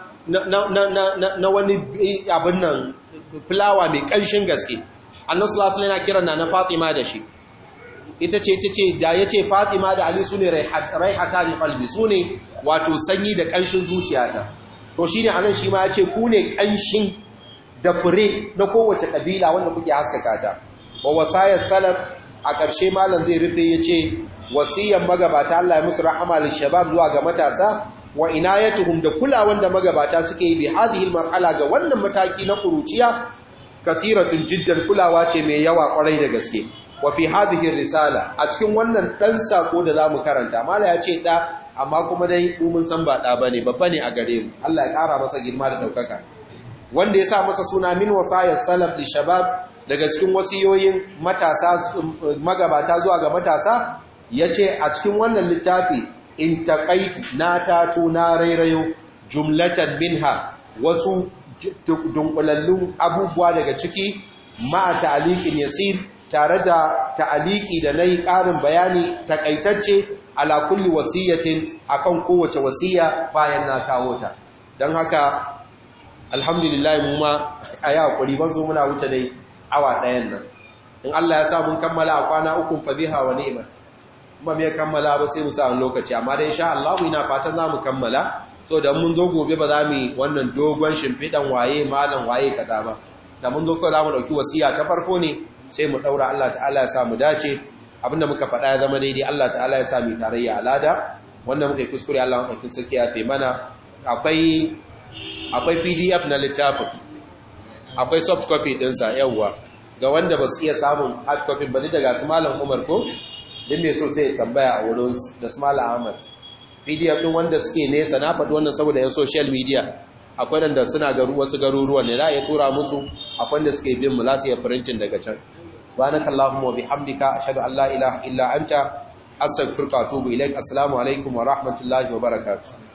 na wani abin nan fulawa mai kanshin gaske annabi sallallahu alaihi wasallam kiran na Fatima da shi ita ce ita ce da yace Fatima da Ali sune raihatan qalbi sune wato sanyi da kanshin zuciyata to shine anan shi ma yace ku ne kanshin da fure na kowace kabila wanda kuke haskaka ta wa wasayar salaf a ƙarshe malam zai rufe ya ce wasiyan magabata Allah ya musu rahama lil shabab zuwa ga matasa wa inayatuhum da kulawan da magabata suke yi bi hadhihi marhala ga wannan mataki na kuruciya kathiratun jiddan kulawa ce mai yawa kwarai da gaske wa fi hadhihi risala a cikin wannan dan sako da zamu karanta mala ya ce da amma kuma dai mu mun san ba da bane babba ne a gare mu Allah ya kara masa girma da daukaka wanda ya sa masa suna min wasayar salaf li shabab daga cikin wasiyoyin matasa magabata zuwa ga matasa yace a cikin wannan littafi in taqaitu na tatu na rairayo jumlatan minha wasu dunkulallun abubuwa daga ciki ma ta'liqin yasir tare da ta'aliki da nayi ƙarin bayani takaitacce ala kulli wasiyatin akan kowace wasiya bayan na kawo ta dan haka alhamdulillah mu ma ayi hakuri ban so muna wuce dai awa ɗayan nan in Allah ya sa mun kammala a kwana uku fa biha wa ni'mat kuma me kammala ba sai mu sa lokaci amma dai insha Allah ina fatan za mu kammala so da mun zo gobe ba za mu wannan dogon shimfidan waye malam waye kaza ba da mun zo ko za mu dauki wasiya ta farko ne sai mu daura Allah ta'ala ya sa mu dace abinda muka faɗa ya zama daidai Allah ta'ala ya sa mu tarayya alada wanda muka yi kuskure Allah ɗauki sarki ya fe mana akwai akwai PDF na littafin akwai soft copy ɗinsa yawwa ga wanda ba su iya samun hard copy ba ni daga su malam Umar ko din mai so sai ya tambaya a wurin da su malam Ahmad PDF ɗin wanda suke nesa na faɗi wannan saboda yan social media akwai wanda suna garu wasu garuruwan ne za a iya tura musu akwai wanda suke bin mu za su iya printing daga can subhanakallahumma wa bihamdika ashhadu an la ilaha illa anta astaghfiruka wa atubu ilaik assalamu alaikum wa rahmatullahi wa barakatuh